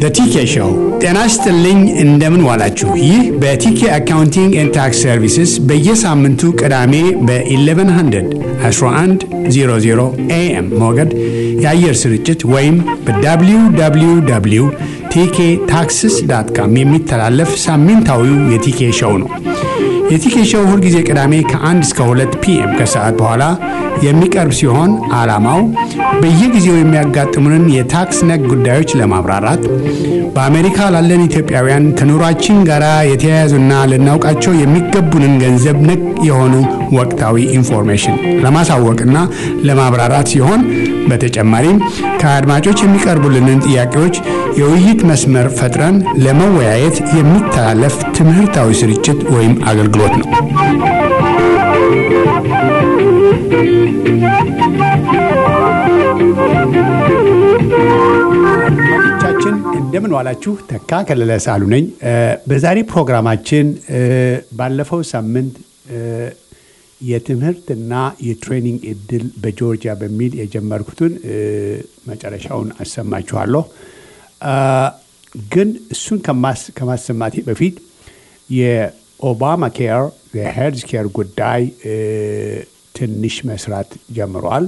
በቲኬ ሾው ጤና ይስጥልኝ። እንደምን ዋላችሁ? ይህ በቲኬ አካውንቲንግ ኤንድ ታክስ ሰርቪስስ በየሳምንቱ ቅዳሜ በ1100 1100 ኤኤም ሞገድ የአየር ስርጭት ወይም በwww ቲኬ ታክስስ ዳት ካም የሚተላለፍ ሳምንታዊው የቲኬ ሾው ነው። የቲኬ ሾው ሁልጊዜ ቅዳሜ ከ1 እስከ 2 ፒኤም ከሰዓት በኋላ የሚቀርብ ሲሆን ዓላማው በየጊዜው የሚያጋጥሙንን የታክስ ነክ ጉዳዮች ለማብራራት በአሜሪካ ላለን ኢትዮጵያውያን ከኑሯችን ጋር የተያያዙና ልናውቃቸው የሚገቡንን ገንዘብ ነክ የሆኑ ወቅታዊ ኢንፎርሜሽን ለማሳወቅና ለማብራራት ሲሆን በተጨማሪም ከአድማጮች የሚቀርቡልንን ጥያቄዎች የውይይት መስመር ፈጥረን ለመወያየት የሚተላለፍ ትምህርታዊ ስርጭት ወይም አገልግሎት ነው። አድማጮቻችን እንደምን ዋላችሁ። ተካ ከለለ ሳሉ ነኝ። በዛሬ ፕሮግራማችን ባለፈው ሳምንት የትምህርትና የትሬኒንግ እድል በጆርጂያ በሚል የጀመርኩትን መጨረሻውን አሰማችኋለሁ። ግን እሱን ከማሰማቴ በፊት የኦባማ ኬር የሄልዝ ኬር ጉዳይ ትንሽ መስራት ጀምሯል።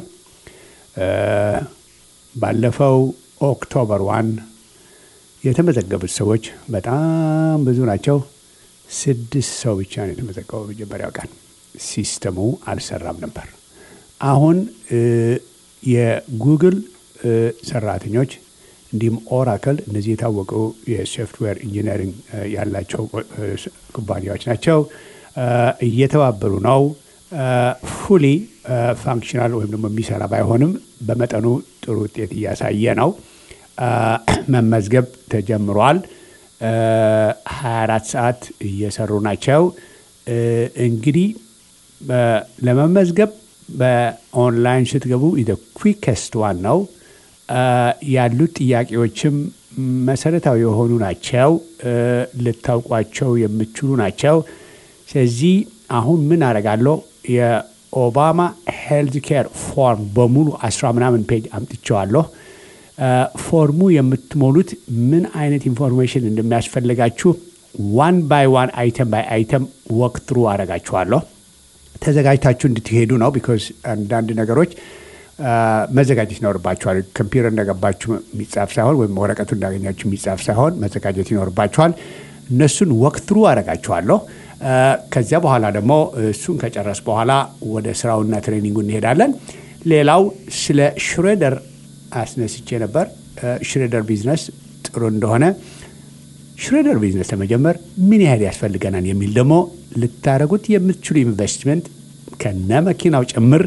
ባለፈው ኦክቶበር ዋን የተመዘገቡት ሰዎች በጣም ብዙ ናቸው። ስድስት ሰው ብቻ ነው የተመዘገበው መጀመሪያው ቀን። ሲስተሙ አልሰራም ነበር። አሁን የጉግል ሰራተኞች እንዲሁም ኦራክል እነዚህ የታወቁ የሶፍትዌር ኢንጂነሪንግ ያላቸው ኩባንያዎች ናቸው እየተባበሩ ነው። ፉሊ ፋንክሽናል ወይም ደግሞ የሚሰራ ባይሆንም በመጠኑ ጥሩ ውጤት እያሳየ ነው። መመዝገብ ተጀምሯል። 24 ሰዓት እየሰሩ ናቸው። እንግዲህ ለመመዝገብ በኦንላይን ስትገቡ ኩዊከስት ዋን ነው። ያሉት ጥያቄዎችም መሰረታዊ የሆኑ ናቸው። ልታውቋቸው የምችሉ ናቸው። ስለዚህ አሁን ምን አደርጋለሁ? የኦባማ ሄልዝ ኬር ፎርም በሙሉ አስራ ምናምን ፔጅ አምጥቼዋለሁ። ፎርሙ የምትሞሉት ምን አይነት ኢንፎርሜሽን እንደሚያስፈልጋችሁ ዋን ባይ ዋን አይተም ባይ አይተም ወክ ትሩ አደርጋችኋለሁ። ተዘጋጅታችሁ እንድትሄዱ ነው። ቢኮዝ አንዳንድ ነገሮች መዘጋጀት ይኖርባችኋል። ኮምፒውተር እንደገባችሁ የሚጻፍ ሳይሆን ወይም ወረቀቱ እንዳገኛችሁ የሚጻፍ ሳይሆን መዘጋጀት ይኖርባችኋል። እነሱን ወክ ትሩ አደርጋችኋለሁ። ከዚያ በኋላ ደግሞ እሱን ከጨረስ በኋላ ወደ ስራውና ትሬኒንጉ እንሄዳለን። ሌላው ስለ ሽሬደር አስነስቼ ነበር። ሽሬደር ቢዝነስ ጥሩ እንደሆነ ሽሬደር ቢዝነስ ለመጀመር ምን ያህል ያስፈልገናል የሚል ደግሞ ልታደረጉት የምትችሉ ኢንቨስትመንት ከነ መኪናው ጭምር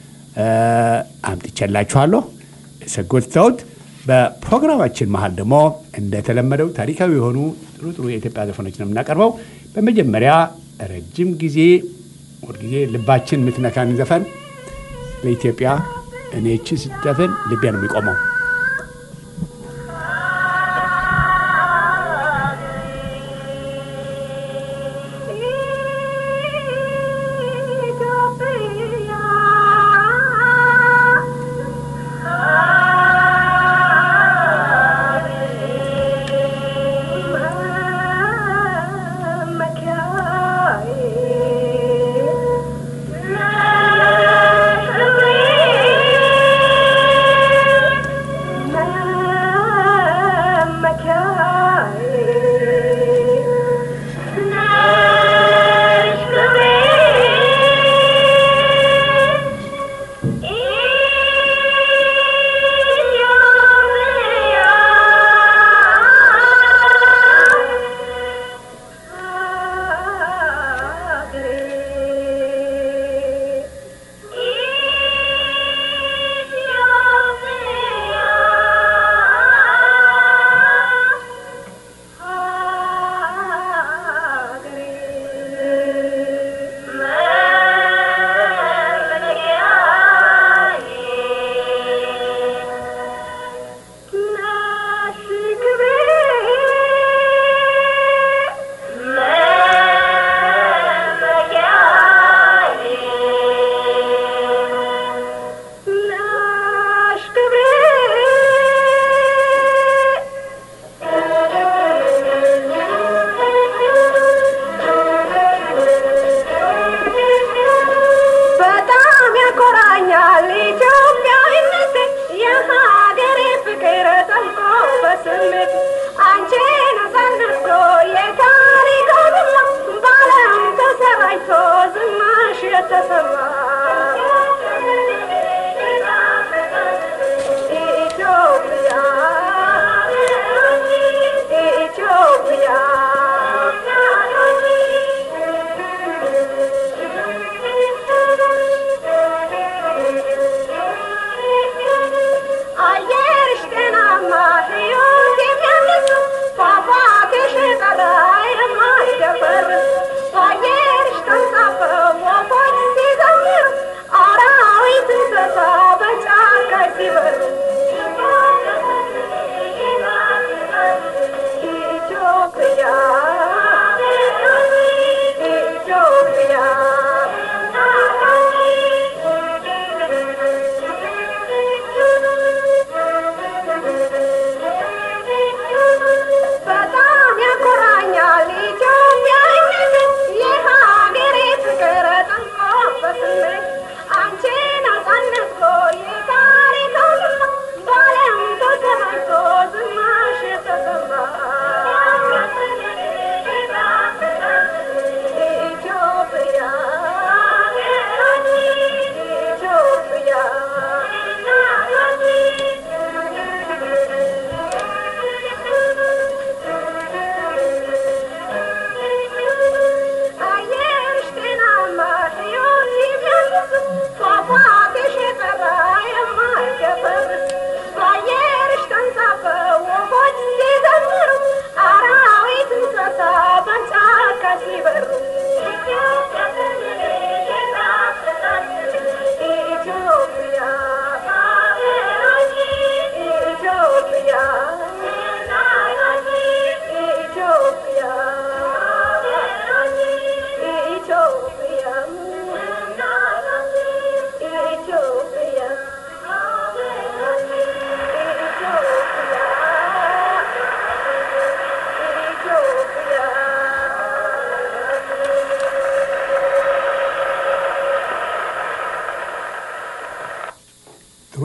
አምጥቼላችኋለሁ። ሰጎትተውት በፕሮግራማችን መሀል ደግሞ እንደተለመደው ታሪካዊ የሆኑ ጥሩ ጥሩ የኢትዮጵያ ዘፈኖች ነው የምናቀርበው። በመጀመሪያ ረጅም ጊዜ ሁልጊዜ ልባችን የምትነካን ዘፈን ለኢትዮጵያ እኔ እቺ ስትዘፍን ልቤ ነው የሚቆመው።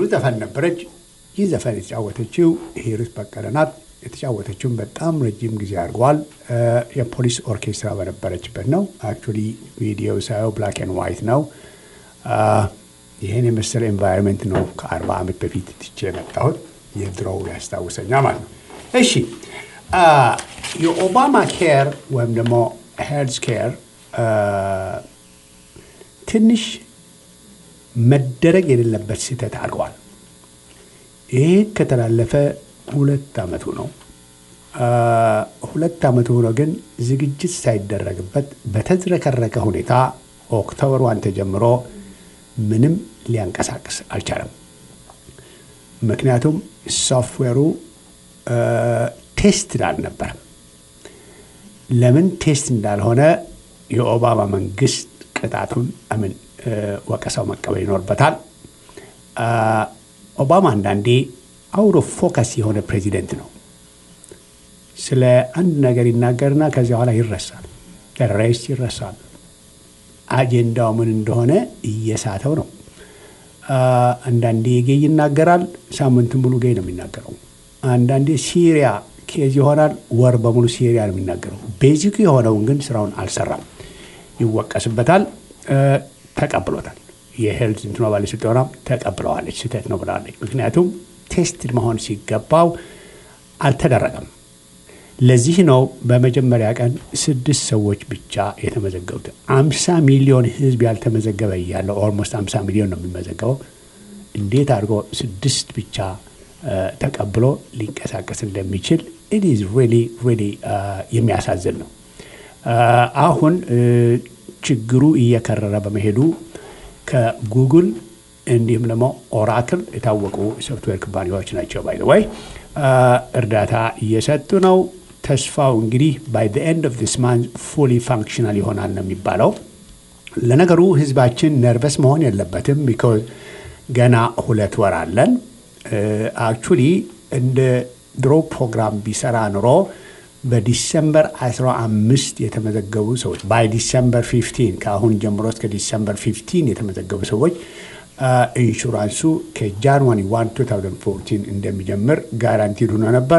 ዘፈን ነበረች። ይህ ዘፈን የተጫወተችው ሂሩት በቀለ ናት። የተጫወተችውን በጣም ረጅም ጊዜ አድርገዋል። የፖሊስ ኦርኬስትራ በነበረችበት ነው። አክቹዋሊ ቪዲዮ ሳየው ብላክ ኤንድ ዋይት ነው። ይህን የመሰለ ኤንቫይሮንመንት ነው ከአርባ ዓመት በፊት ትቼ የመጣሁት። የድሮው ያስታውሰኛል ማለት ነው። እሺ የኦባማ ኬር ወይም ደግሞ ሄልዝ ኬር ትንሽ መደረግ የሌለበት ስህተት አድርገዋል። ይህ ከተላለፈ ሁለት ዓመቱ ነው። ሁለት ዓመቱ ሆኖ ግን ዝግጅት ሳይደረግበት በተዝረከረከ ሁኔታ ኦክቶበር ዋን ተጀምሮ ምንም ሊያንቀሳቅስ አልቻለም። ምክንያቱም ሶፍትዌሩ ቴስት አልነበረም። ለምን ቴስት እንዳልሆነ የኦባማ መንግስት ቅጣቱን ምን ወቀሳው መቀበል ይኖርበታል። ኦባማ አንዳንዴ አውሮ ፎከስ የሆነ ፕሬዚደንት ነው። ስለ አንድ ነገር ይናገርና ከዚያ በኋላ ይረሳል። ሬስ ይረሳል። አጀንዳው ምን እንደሆነ እየሳተው ነው። አንዳንዴ ጌይ ይናገራል፣ ሳምንቱን ሙሉ ጌይ ነው የሚናገረው። አንዳንዴ ሲሪያ ኬዝ ይሆናል፣ ወር በሙሉ ሲሪያ ነው የሚናገረው። ቤዚክ የሆነውን ግን ስራውን አልሰራም። ይወቀስበታል። ተቀብሎታል። የሄልዝ እንትኖ ባለስልጣኗ ተቀብለዋለች። ስህተት ነው ብላለች። ምክንያቱም ቴስት መሆን ሲገባው አልተደረገም። ለዚህ ነው በመጀመሪያ ቀን ስድስት ሰዎች ብቻ የተመዘገቡት። አምሳ ሚሊዮን ህዝብ ያልተመዘገበ እያለ ኦልሞስት አምሳ ሚሊዮን ነው የሚመዘገበው። እንዴት አድርጎ ስድስት ብቻ ተቀብሎ ሊንቀሳቀስ እንደሚችል ኢዝ ሪሊ ሪሊ የሚያሳዝን ነው። አሁን ችግሩ እየከረረ በመሄዱ ከጉግል እንዲሁም ደግሞ ኦራክል የታወቁ ሶፍትዌር ኩባንያዎች ናቸው። ባይ ወይ እርዳታ እየሰጡ ነው። ተስፋው እንግዲህ ባይ ኤንድ ኦፍ ዲስ ማንዝ ፉሊ ፋንክሽናል ይሆናል ነው የሚባለው። ለነገሩ ህዝባችን ነርቨስ መሆን የለበትም። ቢኮዝ ገና ሁለት ወር አለን። አክቹሊ እንደ ድሮ ፕሮግራም ቢሰራ ኑሮ በዲሰምበር 15 የተመዘገቡ ሰዎች ባይ ዲሰምበር 15 ከአሁን ጀምሮ እስከ ዲሰምበር 15 የተመዘገቡ ሰዎች ኢንሹራንሱ ከጃንዋሪ 1 2014 እንደሚጀምር ጋራንቲድ ሆኖ ነበር።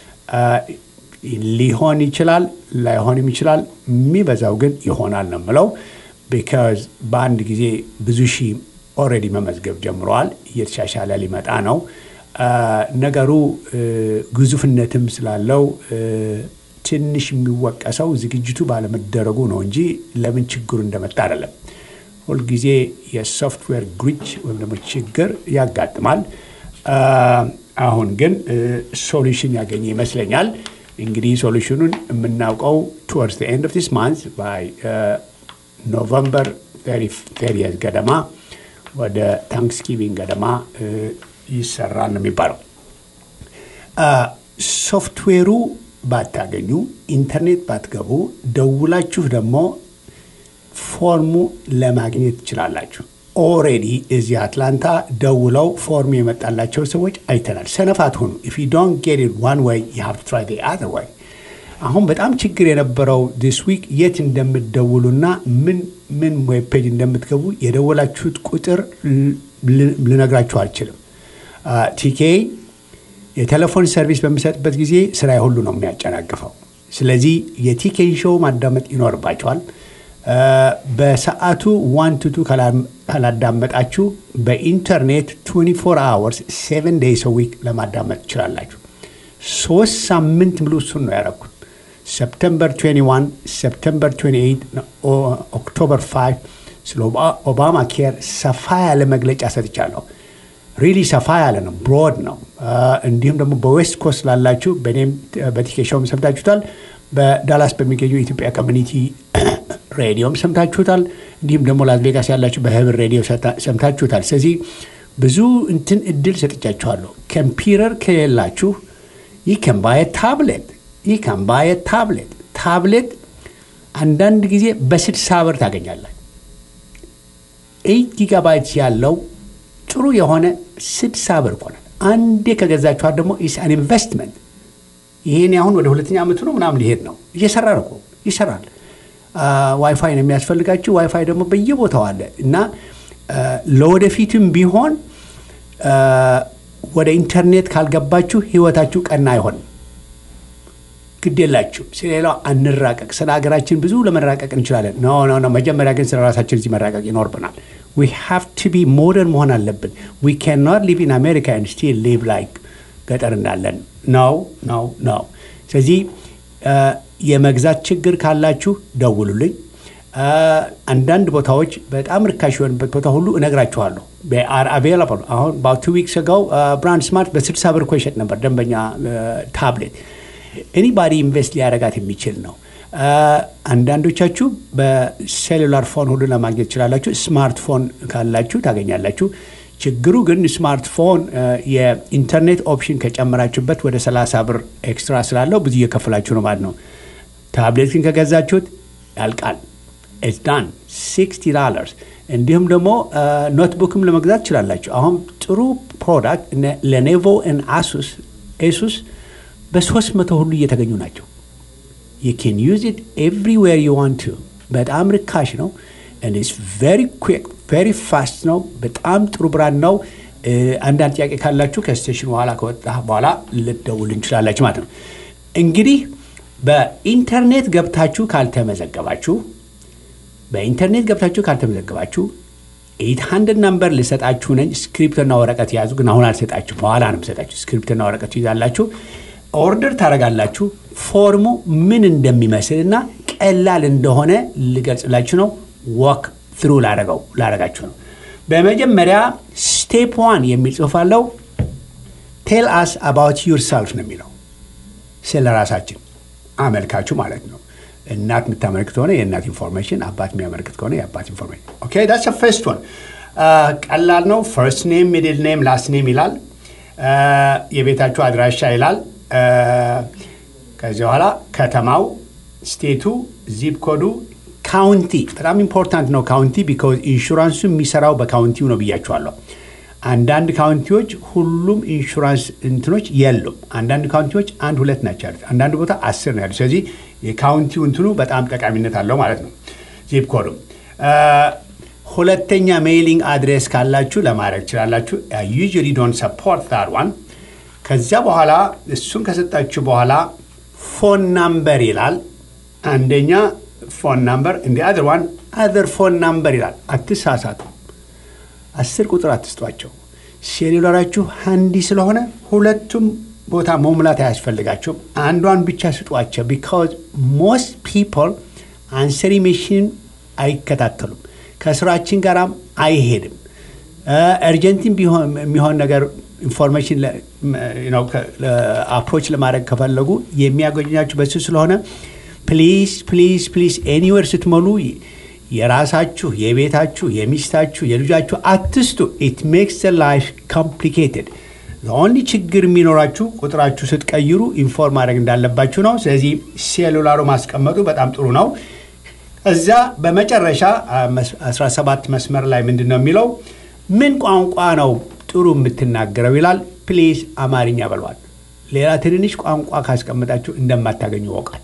ሊሆን ይችላል፣ ላይሆንም ይችላል። የሚበዛው ግን ይሆናል ነው የምለው። ቢካዝ በአንድ ጊዜ ብዙ ሺህ ኦልሬዲ መመዝገብ ጀምረዋል። እየተሻሻለ ሊመጣ ነው። ነገሩ ግዙፍነትም ስላለው ትንሽ የሚወቀሰው ዝግጅቱ ባለመደረጉ ነው እንጂ ለምን ችግሩ እንደመጣ አይደለም። ሁልጊዜ የሶፍትዌር ግሪች ወይም ደግሞ ችግር ያጋጥማል። አሁን ግን ሶሉሽን ያገኘ ይመስለኛል። እንግዲህ ሶሉሽኑን የምናውቀው ቱወርስ ኤንድ ኦፍ ዲስ ማንዝ ባይ ኖቨምበር ቴሪየስ ገደማ ወደ ታንክስጊቪንግ ገደማ ይሰራል ነው የሚባለው። ሶፍትዌሩ ባታገኙ፣ ኢንተርኔት ባትገቡ፣ ደውላችሁ ደግሞ ፎርሙ ለማግኘት ትችላላችሁ። ኦሬዲ እዚህ አትላንታ ደውለው ፎርሙ የመጣላቸው ሰዎች አይተናል። ሰነፋት ሆኑ ኢፍ ዩ ዶንት ጌት ኢት ዋን ወይ ዩ ሃቭ ቱ ትራይ ዘ አዘር ወይ። አሁን በጣም ችግር የነበረው ዲስ ዊክ የት እንደምትደውሉና ምን ምን ዌብ ፔጅ እንደምትገቡ የደወላችሁት ቁጥር ልነግራችሁ አልችልም። ቲኬ የቴሌፎን ሰርቪስ በሚሰጥበት ጊዜ ስራ ሁሉ ነው የሚያጨናግፈው። ስለዚህ የቲኬን ሾው ማዳመጥ ይኖርባቸዋል። በሰዓቱ ዋን ቱቱ ካላዳመጣችሁ በኢንተርኔት 24 አወርስ 7 ዴይስ ዊክ ለማዳመጥ ትችላላችሁ። ሶስት ሳምንት ሙሉ እሱን ነው ያደረኩት። ሰፕተምበር 21፣ ሰፕተምበር 28፣ ኦክቶበር 5 ስለ ኦባማ ኬር ሰፋ ያለ መግለጫ ሰጥቻለሁ። ሪሊ ሰፋ ያለ ነው፣ ብሮድ ነው። እንዲሁም ደግሞ በዌስት ኮስት ላላችሁ በእኔም በቲኬሻውም ሰምታችሁታል። በዳላስ በሚገኙ የኢትዮጵያ ኮሚኒቲ ሬዲዮም ሰምታችሁታል። እንዲሁም ደግሞ ላስ ቬጋስ ያላችሁ በህብር ሬዲዮ ሰምታችሁታል። ስለዚህ ብዙ እንትን እድል ሰጥቻችኋለሁ። ኮምፒውተር ከሌላችሁ ይህ ከምባየ ታብሌት ይህ ከምባየ ታብሌት ታብሌት አንዳንድ ጊዜ በስድሳ ብር ታገኛላችሁ። ኤይት ጊጋባይት ያለው ጥሩ የሆነ ስድሳ ብር ይሆናል። አንዴ ከገዛችኋት ደግሞ ኢስ አን ኢንቨስትመንት ይሄን አሁን ወደ ሁለተኛ ዓመቱ ነው ምናምን ሊሄድ ነው። እየሰራ ነው እኮ ይሰራል። ዋይፋይ ነው የሚያስፈልጋችሁ። ዋይፋይ ደግሞ በየቦታው አለ እና ለወደፊትም ቢሆን ወደ ኢንተርኔት ካልገባችሁ ህይወታችሁ ቀና አይሆንም። ግድ የላችሁ ስለሌላው አንራቀቅ። ስለ ሀገራችን ብዙ ለመራቀቅ እንችላለን። ኖ ኖ ኖ። መጀመሪያ ግን ስለ ራሳችን እዚህ መራቀቅ ይኖርብናል። ዊ ሃቭ ቱ ቢ ሞደርን መሆን አለብን። ዊ ካን ኖት ሊቭ ኢን አሜሪካ ኤንድ ስቲል ሊቭ ላይክ ገጠር እንዳለን ነው ነው ነው። ስለዚህ የመግዛት ችግር ካላችሁ ደውሉልኝ። አንዳንድ ቦታዎች በጣም ርካሽ የሆንበት ቦታ ሁሉ እነግራችኋለሁ። አር አቬላብል አሁን ቱ ዊክስ ጋው ብራንድ ስማርት በስልሳ ብር እኮ ይሸጥ ነበር ደንበኛ ታብሌት ኤኒባዲ ኢንቨስት ሊያደርጋት የሚችል ነው። አንዳንዶቻችሁ በሴሉላር ፎን ሁሉ ለማግኘት ትችላላችሁ። ስማርትፎን ካላችሁ ታገኛላችሁ። ችግሩ ግን ስማርትፎን የኢንተርኔት ኦፕሽን ከጨመራችሁበት ወደ 30 ብር ኤክስትራ ስላለው ብዙ እየከፈላችሁ ነው ማለት ነው። ታብሌት ግን ከገዛችሁት ያልቃል። ኢትስ ዳን 60 ዶላርስ። እንዲሁም ደግሞ ኖትቡክም ለመግዛት ትችላላችሁ። አሁን ጥሩ ፕሮዳክት ለኔቮ አሱስ ኤሱስ በሶስት መቶ ሁሉ እየተገኙ ናቸው። ዩ ኬን ዩዝ ኢት ኤቭሪዌር ዩ ዋንት ቱ። በጣም ርካሽ ነው። ኢትስ ቬሪ ኩዊክ ቬሪ ፋስት ነው። በጣም ጥሩ ብራንድ ነው። አንዳንድ ጥያቄ ካላችሁ ከስቴሽን በኋላ ከወጣ በኋላ ልደውል እንችላላችሁ ማለት ነው። እንግዲህ በኢንተርኔት ገብታችሁ ካልተመዘገባችሁ በኢንተርኔት ገብታችሁ ካልተመዘገባችሁ ኤት ሀንድድ ናምበር ልሰጣችሁ ነኝ። ስክሪፕትና ወረቀት የያዙ ግን አሁን አልሰጣችሁ፣ በኋላ ነው የምሰጣችሁ። ስክሪፕትና ወረቀት ይዛላችሁ ኦርደር ታደርጋላችሁ። ፎርሙ ምን እንደሚመስል እና ቀላል እንደሆነ ልገልጽላችሁ ነው። ወክ ትሩ ላረገው ላረጋችሁ ነው። በመጀመሪያ ስቴፕ ዋን የሚል ጽሑፍ አለው። ቴል አስ አባውት ዩር ሰልፍ ነው የሚለው ስለ ራሳችን አመልካቹ ማለት ነው። እናት የምታመለክት ከሆነ የእናት ኢንፎርሜሽን፣ አባት የሚያመለክት ከሆነ የአባት ኢንፎርሜሽን። ኦኬ ዳትስ ፈርስት ዋን ቀላል ነው። ፈርስት ኔም፣ ሚድል ኔም፣ ላስት ኔም ይላል። የቤታችሁ አድራሻ ይላል። ከዚህ በኋላ ከተማው፣ ስቴቱ፣ ዚፕ ኮዱ፣ ካውንቲ በጣም ኢምፖርታንት ነው። ካውንቲ ቢካዝ ኢንሹራንሱ የሚሰራው በካውንቲው ነው ብያቸዋለሁ። አንዳንድ ካውንቲዎች ሁሉም ኢንሹራንስ እንትኖች የሉም። አንዳንድ ካውንቲዎች አንድ ሁለት ናቸው ያሉት፣ አንዳንድ ቦታ አስር ነው ያሉት። ስለዚህ የካውንቲው እንትኑ በጣም ጠቃሚነት አለው ማለት ነው። ዚፕ ኮዱም ሁለተኛ ሜይሊንግ አድሬስ ካላችሁ ለማድረግ ትችላላችሁ። ዩዥዋሊ ዶንት ሰፖርት ዛት ዋን ከዚያ በኋላ እሱን ከሰጣችሁ በኋላ ፎን ናምበር ይላል። አንደኛ ፎን ናምበር እንዲ አድር ዋን አድር ፎን ናምበር ይላል። አትሳሳቱ። አስር ቁጥር አትስጧቸው። ሴሉላራችሁ ሃንዲ ስለሆነ ሁለቱም ቦታ መሙላት አያስፈልጋቸውም። አንዷን ብቻ ስጧቸው። ቢካዝ ሞስት ፒፕል አንሰሪ ሜሽን አይከታተሉም። ከስራችን ጋራም አይሄድም። እርጀንቲን የሚሆን ነገር ኢንፎርሜሽን አፕሮች ለማድረግ ከፈለጉ የሚያገኛችሁ በሱ ስለሆነ ፕሊዝ ፕሊዝ ፕሊዝ ኤኒዌር ስትሞሉ የራሳችሁ የቤታችሁ የሚስታችሁ የልጃችሁ አትስቱ። ኢት ሜክስ ላይፍ ኮምፕሊኬትድ። ኦንሊ ችግር የሚኖራችሁ ቁጥራችሁ ስትቀይሩ ኢንፎርም ማድረግ እንዳለባችሁ ነው። ስለዚህ ሴሉላሩ ማስቀመጡ በጣም ጥሩ ነው። እዛ በመጨረሻ 17 መስመር ላይ ምንድን ነው የሚለው ምን ቋንቋ ነው ጥሩ የምትናገረው ይላል። ፕሊዝ አማርኛ በሏል። ሌላ ትንንሽ ቋንቋ ካስቀመጣችሁ እንደማታገኙ ያውቃል።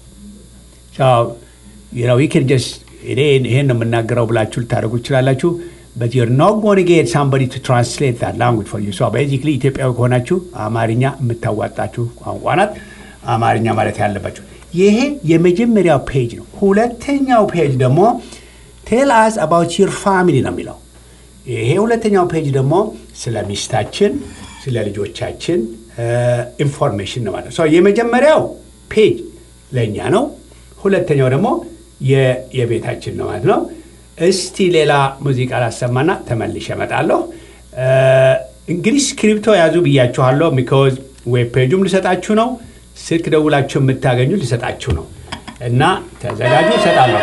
ዊክን ጀስ ይሄን ነው የምናገረው ብላችሁ ልታደርጉ ትችላላችሁ። በት ዩር ኖት ጎን ጌት ሳምበዲ ቱ ትራንስሌት ዛት ላንጉጅ ፎር ዩ። ቤዚክሊ ኢትዮጵያዊ ከሆናችሁ አማርኛ የምታዋጣችሁ ቋንቋ ናት። አማርኛ ማለት ያለባችሁ ይሄ የመጀመሪያው ፔጅ ነው። ሁለተኛው ፔጅ ደግሞ ቴል አስ አባውት ዩር ፋሚሊ ነው የሚለው ይሄ ሁለተኛው ፔጅ ደግሞ ስለ ሚስታችን፣ ስለ ልጆቻችን ኢንፎርሜሽን ነው ማለት ነው። የመጀመሪያው ፔጅ ለእኛ ነው። ሁለተኛው ደግሞ የቤታችን ነው ማለት ነው። እስቲ ሌላ ሙዚቃ ላሰማና ተመልሼ እመጣለሁ። እንግዲህ ስክሪፕቶ ያዙ ብያችኋለሁ። ሚኮዝ ዌብ ፔጁም ልሰጣችሁ ነው። ስልክ ደውላችሁ የምታገኙ ልሰጣችሁ ነው እና ተዘጋጁ፣ እሰጣለሁ።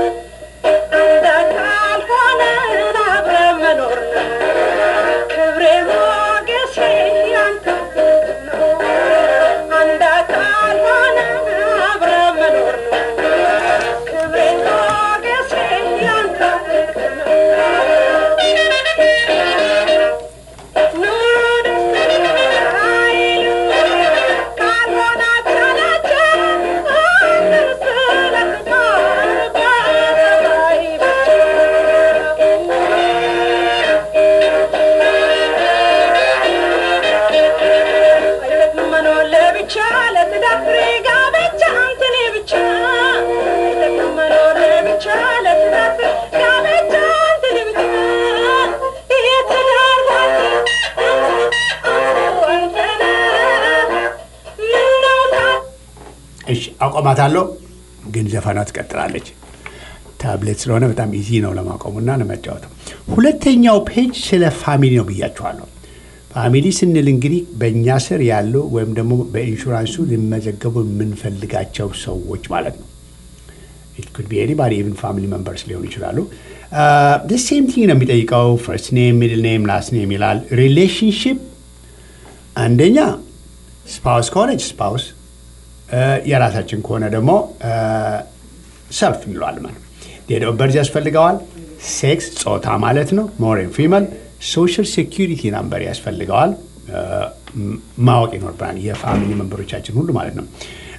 ክብሬ አቆማታለሁ፣ ግን ዘፈኗ ትቀጥላለች። ታብሌት ስለሆነ በጣም ኢዚ ነው ለማቆሙና ለመጫወተው። ሁለተኛው ፔጅ ስለ ፋሚሊ ነው ብያችኋለሁ። ፋሚሊ ስንል እንግዲህ በእኛ ስር ያሉ ወይም ደግሞ በኢንሹራንሱ ሊመዘገቡ የምንፈልጋቸው ሰዎች ማለት ነው። ኢት ኩድ ቢ ኤኒባዲ ኢቭን ፋሚሊ መንበርስ ሊሆኑ ይችላሉ። ሴም ቲንግ ነው የሚጠይቀው። ፈርስት ኔም፣ ሚድል ኔም፣ ላስት ኔም ይላል። ሪሌሽንሽፕ አንደኛ ስፓውስ ከሆነች ስፓውስ፣ የራሳችን ከሆነ ደግሞ ሰልፍ እንለዋል ማለት ዴት ኦፍ በርዝ ያስፈልገዋል። ሴክስ ጾታ ማለት ነው። ሞሬን ፊመል ሶሻል ሴኪሪቲ ናምበር ያስፈልገዋል። ማወቅ ይኖርብናል። የፋሚሊ መንበሮቻችን ሁሉ ማለት ነው።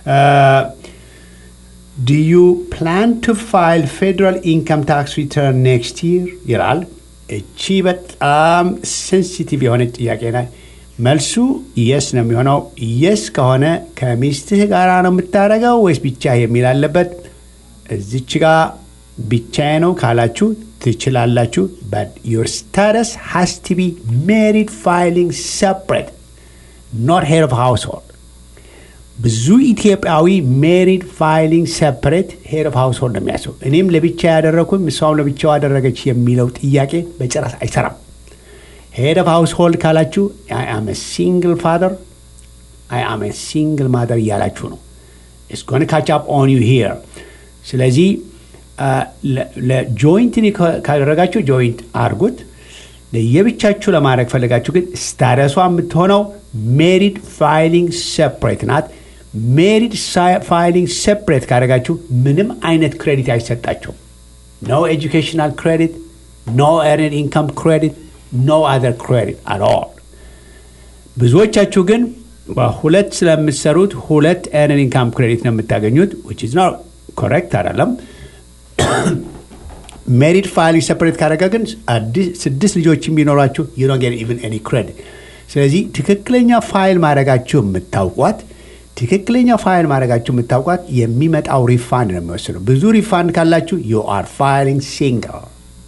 ዱ ዩ ፕላን ቱ ፋይል ፌዴራል ኢንካም ታክስ ሪተርን ኔክስት ይር ይላል። እቺ በጣም ሴንሲቲቭ የሆነች ጥያቄ ናት። መልሱ የስ ነው የሚሆነው። የስ ከሆነ ከሚስትህ ጋር ነው የምታደርገው ወይስ ብቻ የሚል አለበት። እዚች ጋር ብቻዬ ነው ካላችሁ ትችላላችሁ። በት ዩር ስታተስ ሃስ ቱ ቢ ሜሪድ ፋይሊንግ ሰፕሬት ኖት ሄድ ኦፍ ሃውስሆልድ። ብዙ ኢትዮጵያዊ ሜሪድ ፋይሊንግ ሰፕሬት ሄድ ኦፍ ሃውስሆልድ ነው የሚያስበው። እኔም ለብቻ ያደረግኩኝ እሷም ለብቻው አደረገች የሚለው ጥያቄ በጭራሽ አይሰራም። ሄድ ኦፍ ሃውስሆልድ ካላችሁ አይ አም ሲንግል ፋደር አይ አም ሲንግል ማደር እያላችሁ ነው። ኢትስ ጎን ካች አፕ ኦን ዩ ሂር ስለዚህ ለጆይንት ካደረጋችሁ ጆይንት አርጉት። ለየብቻችሁ ለማድረግ ፈለጋችሁ ግን ስታተሷ የምትሆነው ሜሪድ ፋይሊንግ ሰፕሬት ናት። ሜሪድ ፋይሊንግ ሰፕሬት ካደረጋችሁ ምንም አይነት ክሬዲት አይሰጣቸውም። ኖ ኤጁኬሽናል ክሬዲት፣ ኖ ኤርንድ ኢንካም ክሬዲት፣ ኖ አዘር ክሬዲት አት ኦል። ብዙዎቻችሁ ግን በሁለት ስለምትሰሩት ሁለት ኤርንድ ኢንካም ክሬዲት ነው የምታገኙት ዊች ኢዝ ኖት ኮሬክት አይደለም። ሜሪድ ፋይሊንግ ሰፐሬት ካደረገ ግን ስድስት ልጆች የሚኖሯችሁ ዩ ዶንት ጌት ኢቨን ኤኒ ክሬዲት። ስለዚህ ትክክለኛ ፋይል ማድረጋችሁ የምታውቋት ትክክለኛ ፋይል ማድረጋችሁ የምታውቋት የሚመጣው ሪፋንድ ነው የሚወስነው። ብዙ ሪፋንድ ካላችሁ ዩ አር ፋይሊንግ ሲንግል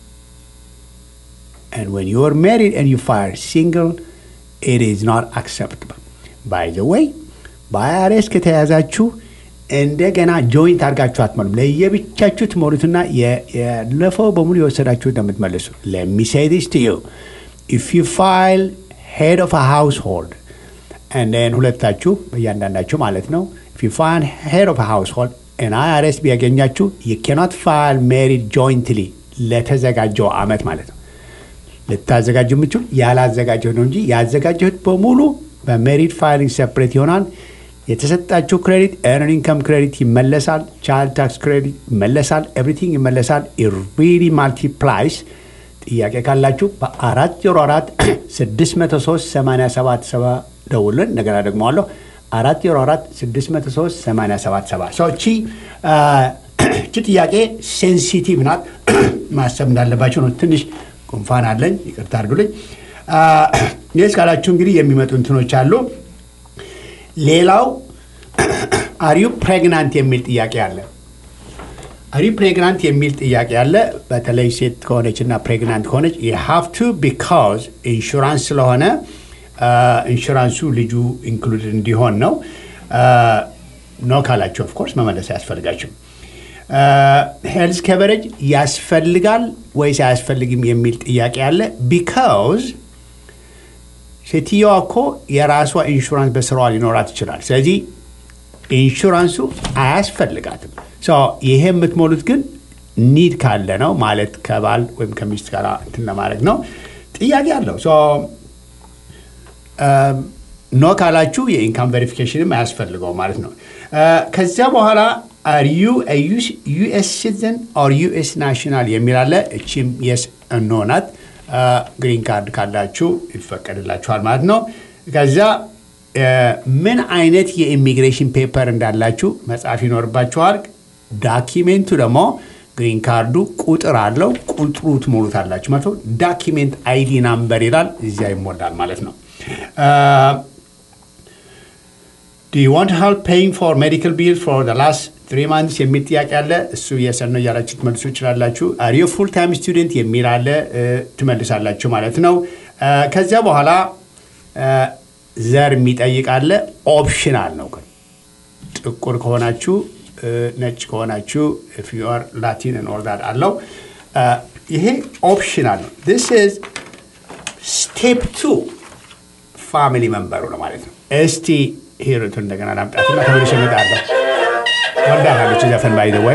and when you are married and you file single it is not acceptable by the way በአይአርኤስ ከተያዛችሁ እንደገና ጆይንት አድርጋችሁ አትመሉም። ለየብቻችሁ ትሞሉትና ያለፈው በሙሉ የወሰዳችሁ እንደምትመልሱ ለሚሴዲስ ዩ ኢፍ ዩ ፋይል ሄድ ኦፍ ሃውስሆልድ እንደን ሁለታችሁ በእያንዳንዳችሁ ማለት ነው። ኢፍ ዩ ፋይል ሄድ ኦፍ ሃውስሆልድ እና አይአርኤስ ቢያገኛችሁ ዩ ኬኖት ፋይል ሜሪድ ጆይንትሊ ለተዘጋጀው አመት ማለት ነው። ልታዘጋጁ የምችሉ ያላዘጋጀሁት ነው እንጂ ያዘጋጀሁት በሙሉ በሜሪድ ፋይሊንግ ሰፕሬት ይሆናል። የተሰጣችሁ ክሬዲት ኤርን ኢንከም ክሬዲት ይመለሳል። ቻይልድ ታክስ ክሬዲት ይመለሳል። ኤቭሪቲንግ ይመለሳል። ኢሪሊ ማልቲፕላይስ። ጥያቄ ካላችሁ በአራት ዜሮ አራት ስድስት መቶ ሶስት ሰማንያ ሰባት ሰባ ደውልን። እንደገና ደግሞ አለሁ አራት ዜሮ አራት ስድስት መቶ ሶስት ሰማንያ ሰባት ሰባ ሰዎቺ እቺ ጥያቄ ሴንሲቲቭ ናት። ማሰብ እንዳለባቸው ነው። ትንሽ ጉንፋን አለኝ፣ ይቅርታ አድርጉልኝ። ይህ ካላችሁ እንግዲህ የሚመጡ እንትኖች አሉ። ሌላው አሪዩ ፕሬግናንት የሚል ጥያቄ አለ። አሪዩ ፕሬግናንት የሚል ጥያቄ አለ። በተለይ ሴት ከሆነች እና ፕሬግናንት ከሆነች የሀፍቱ ቢካዝ ኢንሹራንስ ስለሆነ ኢንሹራንሱ ልጁ ኢንክሉድድ እንዲሆን ነው። ኖ ካላችሁ ኦፍኮርስ መመለስ አያስፈልጋችሁም። ሄልዝ ከቨሬጅ ያስፈልጋል ወይስ አያስፈልግም የሚል ጥያቄ አለ። ቢካዝ ሴትየዋ እኮ የራሷ ኢንሹራንስ በስራዋ ሊኖራት ይችላል። ስለዚህ ኢንሹራንሱ አያስፈልጋትም። ይሄ የምትሞሉት ግን ኒድ ካለ ነው ማለት ከባል ወይም ከሚስት ጋር እንትን ለማድረግ ነው። ጥያቄ አለው። ኖ ካላችሁ የኢንካም ቬሪፊኬሽንም አያስፈልገው ማለት ነው። ከዚያ በኋላ አር ዩ ዩኤስ ሲቲዘን ኦር ዩኤስ ናሽናል የሚል አለ። እቺም የስ ኖ ናት። ግሪን ካርድ ካላችሁ ይፈቀድላችኋል ማለት ነው። ከዚያ ምን አይነት የኢሚግሬሽን ፔፐር እንዳላችሁ መጻፍ ይኖርባችኋል። ዳኪሜንቱ ደግሞ ግሪን ካርዱ ቁጥር አለው። ቁጥሩ ትሞሉታላችሁ ማለት ነው። ዳኪሜንት አይዲ ናምበር ይላል። እዚያ ይሞላል ማለት ነው። ዱ ዩ ዋንት ሄልፕ ፔይንግ ፎር ሜዲካል ቢል ፎር ዘ ላስት ትሪ ማንትስ የሚል ጥያቄ አለ። እሱ የሰን ነው እያላችሁ ትመልሱ ይችላላችሁ። አር ዩ ፉል ታይም ስቱደንት የሚል አለ። ትመልሳላችሁ ማለት ነው። ከዚያ በኋላ ዘር የሚጠይቅ አለ። ኦፕሽናል ነው ግን ጥቁር ከሆናችሁ ነጭ ከሆናችሁ ኢፍ ዩ አር ላቲን ኦርዳር አለው። ይሄ ኦፕሽናል ነው። ዲስ ኢዝ ስቴፕ ቱ ፋሚሊ መንበሩ ነው ማለት ነው። እስቲ ሂሩቱ እንደገና ላምጣትና ተመልሼ እመጣለሁ። ወዳታለች ዘፈን ባይ ዘ ወይ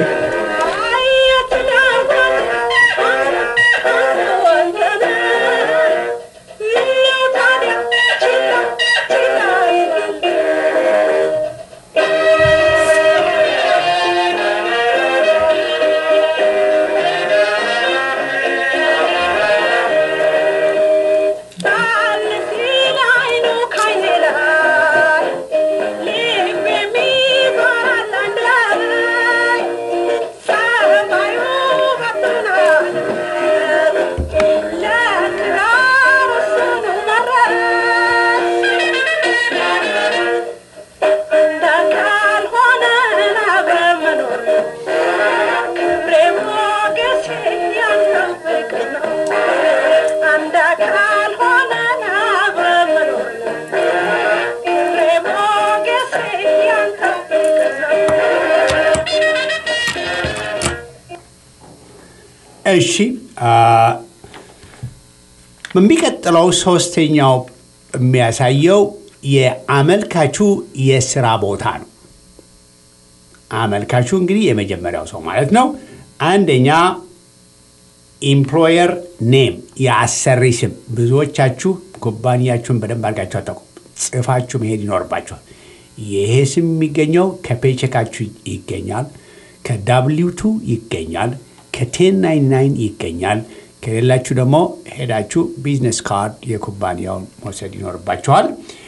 እሺ የሚቀጥለው ሶስተኛው የሚያሳየው የአመልካቹ የስራ ቦታ ነው። አመልካቹ እንግዲህ የመጀመሪያው ሰው ማለት ነው። አንደኛ ኢምፕሎየር ኔም የአሰሪ ስም። ብዙዎቻችሁ ኩባንያችሁን በደንብ አድርጋችሁ አታውቁም። ጽፋችሁ መሄድ ይኖርባችኋል። ይሄ ስም የሚገኘው ከፔቸካችሁ ይገኛል፣ ከዳብሊው ቱ ይገኛል፣ ከቴን ናይን ናይን ይገኛል። ከሌላችሁ ደግሞ ሄዳችሁ ቢዝነስ ካርድ የኩባንያውን መውሰድ ይኖርባችኋል።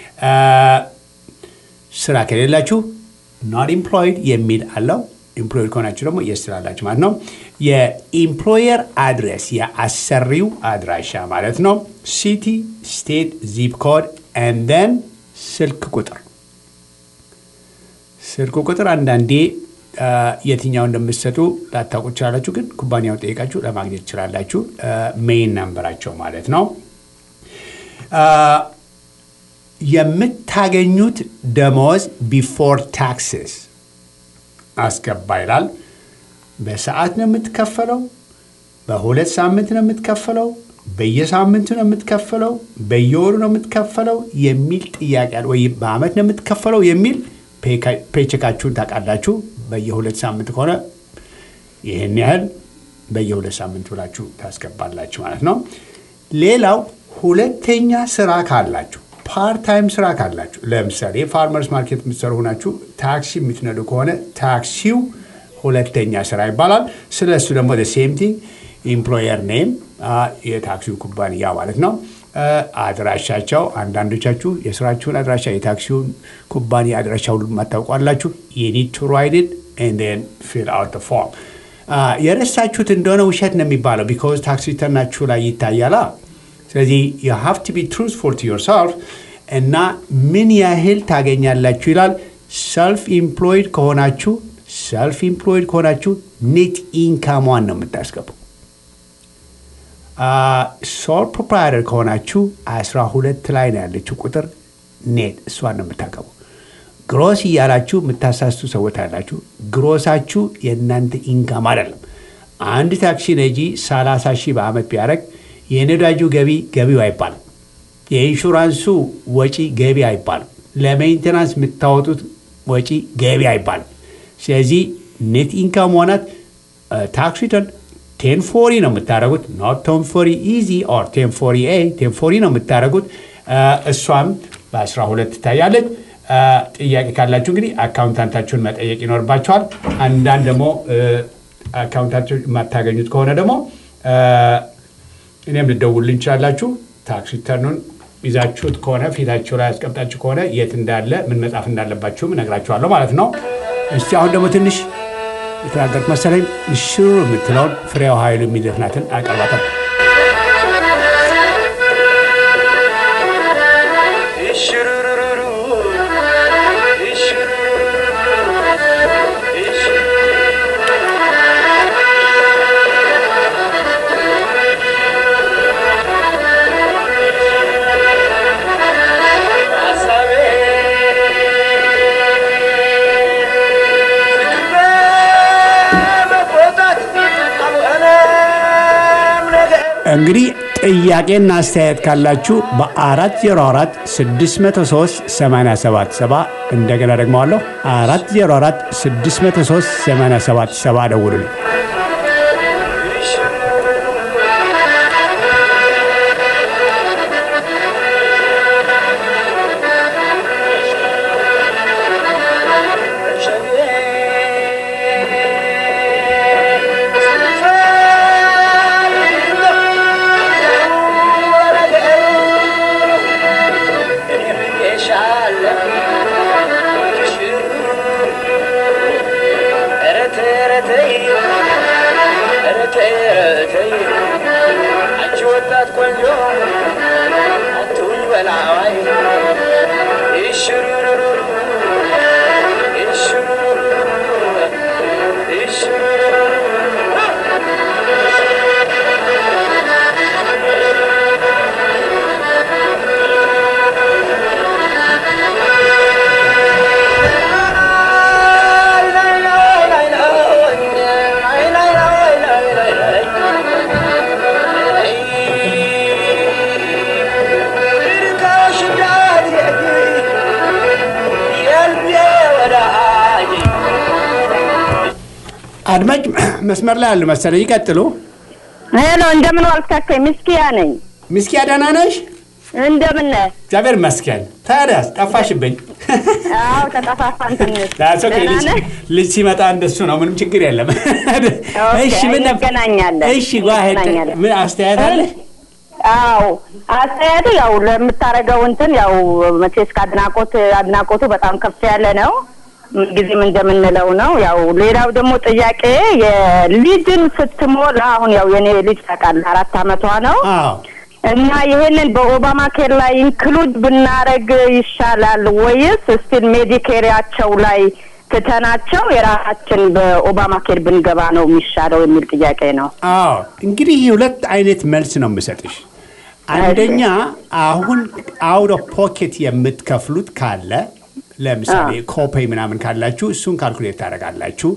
ስራ ከሌላችሁ ኖት ኢምፕሎይድ የሚል አለው። ኢምፕሎይድ ከሆናችሁ ደግሞ የስራ አላችሁ ማለት ነው። የኢምፕሎየር አድሬስ የአሰሪው አድራሻ ማለት ነው። ሲቲ፣ ስቴት፣ ዚፕ ኮድ ኤንደን ስልክ ቁጥር ስልክ ቁጥር አንዳንዴ የትኛው እንደምትሰጡ ላታውቁ ትችላላችሁ፣ ግን ኩባንያውን ጠይቃችሁ ለማግኘት ትችላላችሁ። ሜይን ናምበራቸው ማለት ነው። የምታገኙት ደሞዝ ቢፎር ታክስስ አስገባ ይላል። በሰዓት ነው የምትከፈለው? በሁለት ሳምንት ነው የምትከፈለው? በየሳምንቱ ነው የምትከፈለው? በየወሩ ነው የምትከፈለው የሚል ጥያቄ አለ። ወይ በአመት ነው የምትከፈለው የሚል ፔቸካችሁን ታውቃላችሁ። በየሁለት ሳምንት ከሆነ ይህን ያህል በየሁለት ሳምንት ብላችሁ ታስገባላችሁ ማለት ነው። ሌላው ሁለተኛ ስራ ካላችሁ ፓርታይም ስራ ካላችሁ ለምሳሌ ፋርመርስ ማርኬት የምትሰሩ ሆናችሁ ታክሲ የምትነዱ ከሆነ ታክሲው ሁለተኛ ስራ ይባላል። ስለ እሱ ደግሞ ሴም ቲንግ ኢምፕሎየር ኔም የታክሲው ኩባንያ ማለት ነው። አድራሻቸው አንዳንዶቻችሁ የስራችሁን አድራሻ የታክሲውን ኩባንያ አድራሻ ሁሉ የማታውቋላችሁ የኒድ ቱ ራይድ ኢት ፊል አውት ፎርም። የረሳችሁት እንደሆነ ውሸት ነው የሚባለው ቢኮዝ ታክስ ሪተርናችሁ ላይ ይታያላ። ስለዚህ ዩ ሃቭ ቱ ቢ ትሩዝፉል ቱ ዮርሰልፍ እና ምን ያህል ታገኛላችሁ ይላል። ሰልፍ ኢምፕሎይድ ከሆናችሁ ሰልፍ ኢምፕሎይድ ከሆናችሁ ኔት ኢንካሟን ነው የምታስገቡ። ሶል ፕሮፕራይተር ከሆናችሁ 12 ላይ ነው ያለችው ቁጥር ኔት እሷን ነው የምታገቡ። ግሮስ እያላችሁ የምታሳስቱ ሰዎች አላችሁ። ግሮሳችሁ የእናንተ ኢንካም አይደለም። አንድ ታክሲ ነጂ 30 ሺህ በአመት ቢያደርግ የነዳጁ ገቢ ገቢው አይባልም። የኢንሹራንሱ ወጪ ገቢ አይባልም። ለሜንቴናንስ የምታወጡት ወጪ ገቢ አይባልም። ስለዚህ ኔት ኢንካም ሆናት ታክስ ሪተርን ቴን ፎሪ ነው የምታደረጉት። ኖት ቴን ፎሪ ኢዚ ኦር ቴን ፎሪ ኤ ቴን ፎሪ ነው የምታደረጉት። እሷም በ12 ትታያለች። ጥያቄ ካላችሁ እንግዲህ አካውንታንታችሁን መጠየቅ ይኖርባቸዋል። አንዳንድ ደግሞ አካውንታችሁ የማታገኙት ከሆነ ደግሞ እኔም ልደውልልኝ ይችላላችሁ። ታክስ ሪተርኑን ይዛችሁት ከሆነ ፊታችሁ ላይ ያስቀምጣችሁ ከሆነ የት እንዳለ ምን መጻፍ እንዳለባችሁም እነግራችኋለሁ ማለት ነው። እስቲ አሁን ደግሞ ትንሽ የተናገርኩት መሰለኝ ሽሩ የምትለውን ፍሬው ኃይሉ የሚዘፍናትን አቀርባታል። Sabe እንግዲህ ጥያቄና አስተያየት ካላችሁ በ404 603 877 እንደገና ደግሞ አለሁ 404 603 877 ደውሉልኝ። አድማጭ መስመር ላይ አሉ መሰለኝ። ይቀጥሉ። ሄሎ፣ እንደምን ዋልካቸው? ምስኪያ ነኝ። ምስኪያ ደህና ነሽ? እንደምን ነህ? እግዚአብሔር ይመስገን። ታዲያስ ጠፋሽብኝ። አዎ ተጠፋፋን ትንሽ። ዳስ ኦኬ። ደህና ልጅ ነህ? ልጅ ሲመጣ እንደሱ ነው። ምንም ችግር የለም። እሺ ምን ነበር? እንገናኛለን። እሺ ጓሄድ እንገናኛለን። ምን አስተያየት አለ? አዎ አስተያየቱ ያው ለምታደርገው እንትን ያው መቼስ ከአድናቆት አድናቆቱ በጣም ከፍ ያለ ነው። ጊዜም እንደምንለው ነው። ያው ሌላው ደግሞ ጥያቄ የልጅን ስትሞላ አሁን ያው የኔ ልጅ ታውቃለህ አራት አመቷ ነው አዎ እና ይሄንን በኦባማ ኬር ላይ ኢንክሉድ ብናረግ ይሻላል ወይስ ስቲል ሜዲኬሪያቸው ላይ ትተናቸው የራሳችን በኦባማ ኬር ብንገባ ነው የሚሻለው የሚል ጥያቄ ነው። አዎ እንግዲህ ሁለት አይነት መልስ ነው የምሰጥሽ። አንደኛ አሁን አውት ኦፍ ፖኬት የምትከፍሉት ካለ ለምሳሌ ኮፔይ ምናምን ካላችሁ እሱን ካልኩሌት ታደርጋላችሁ።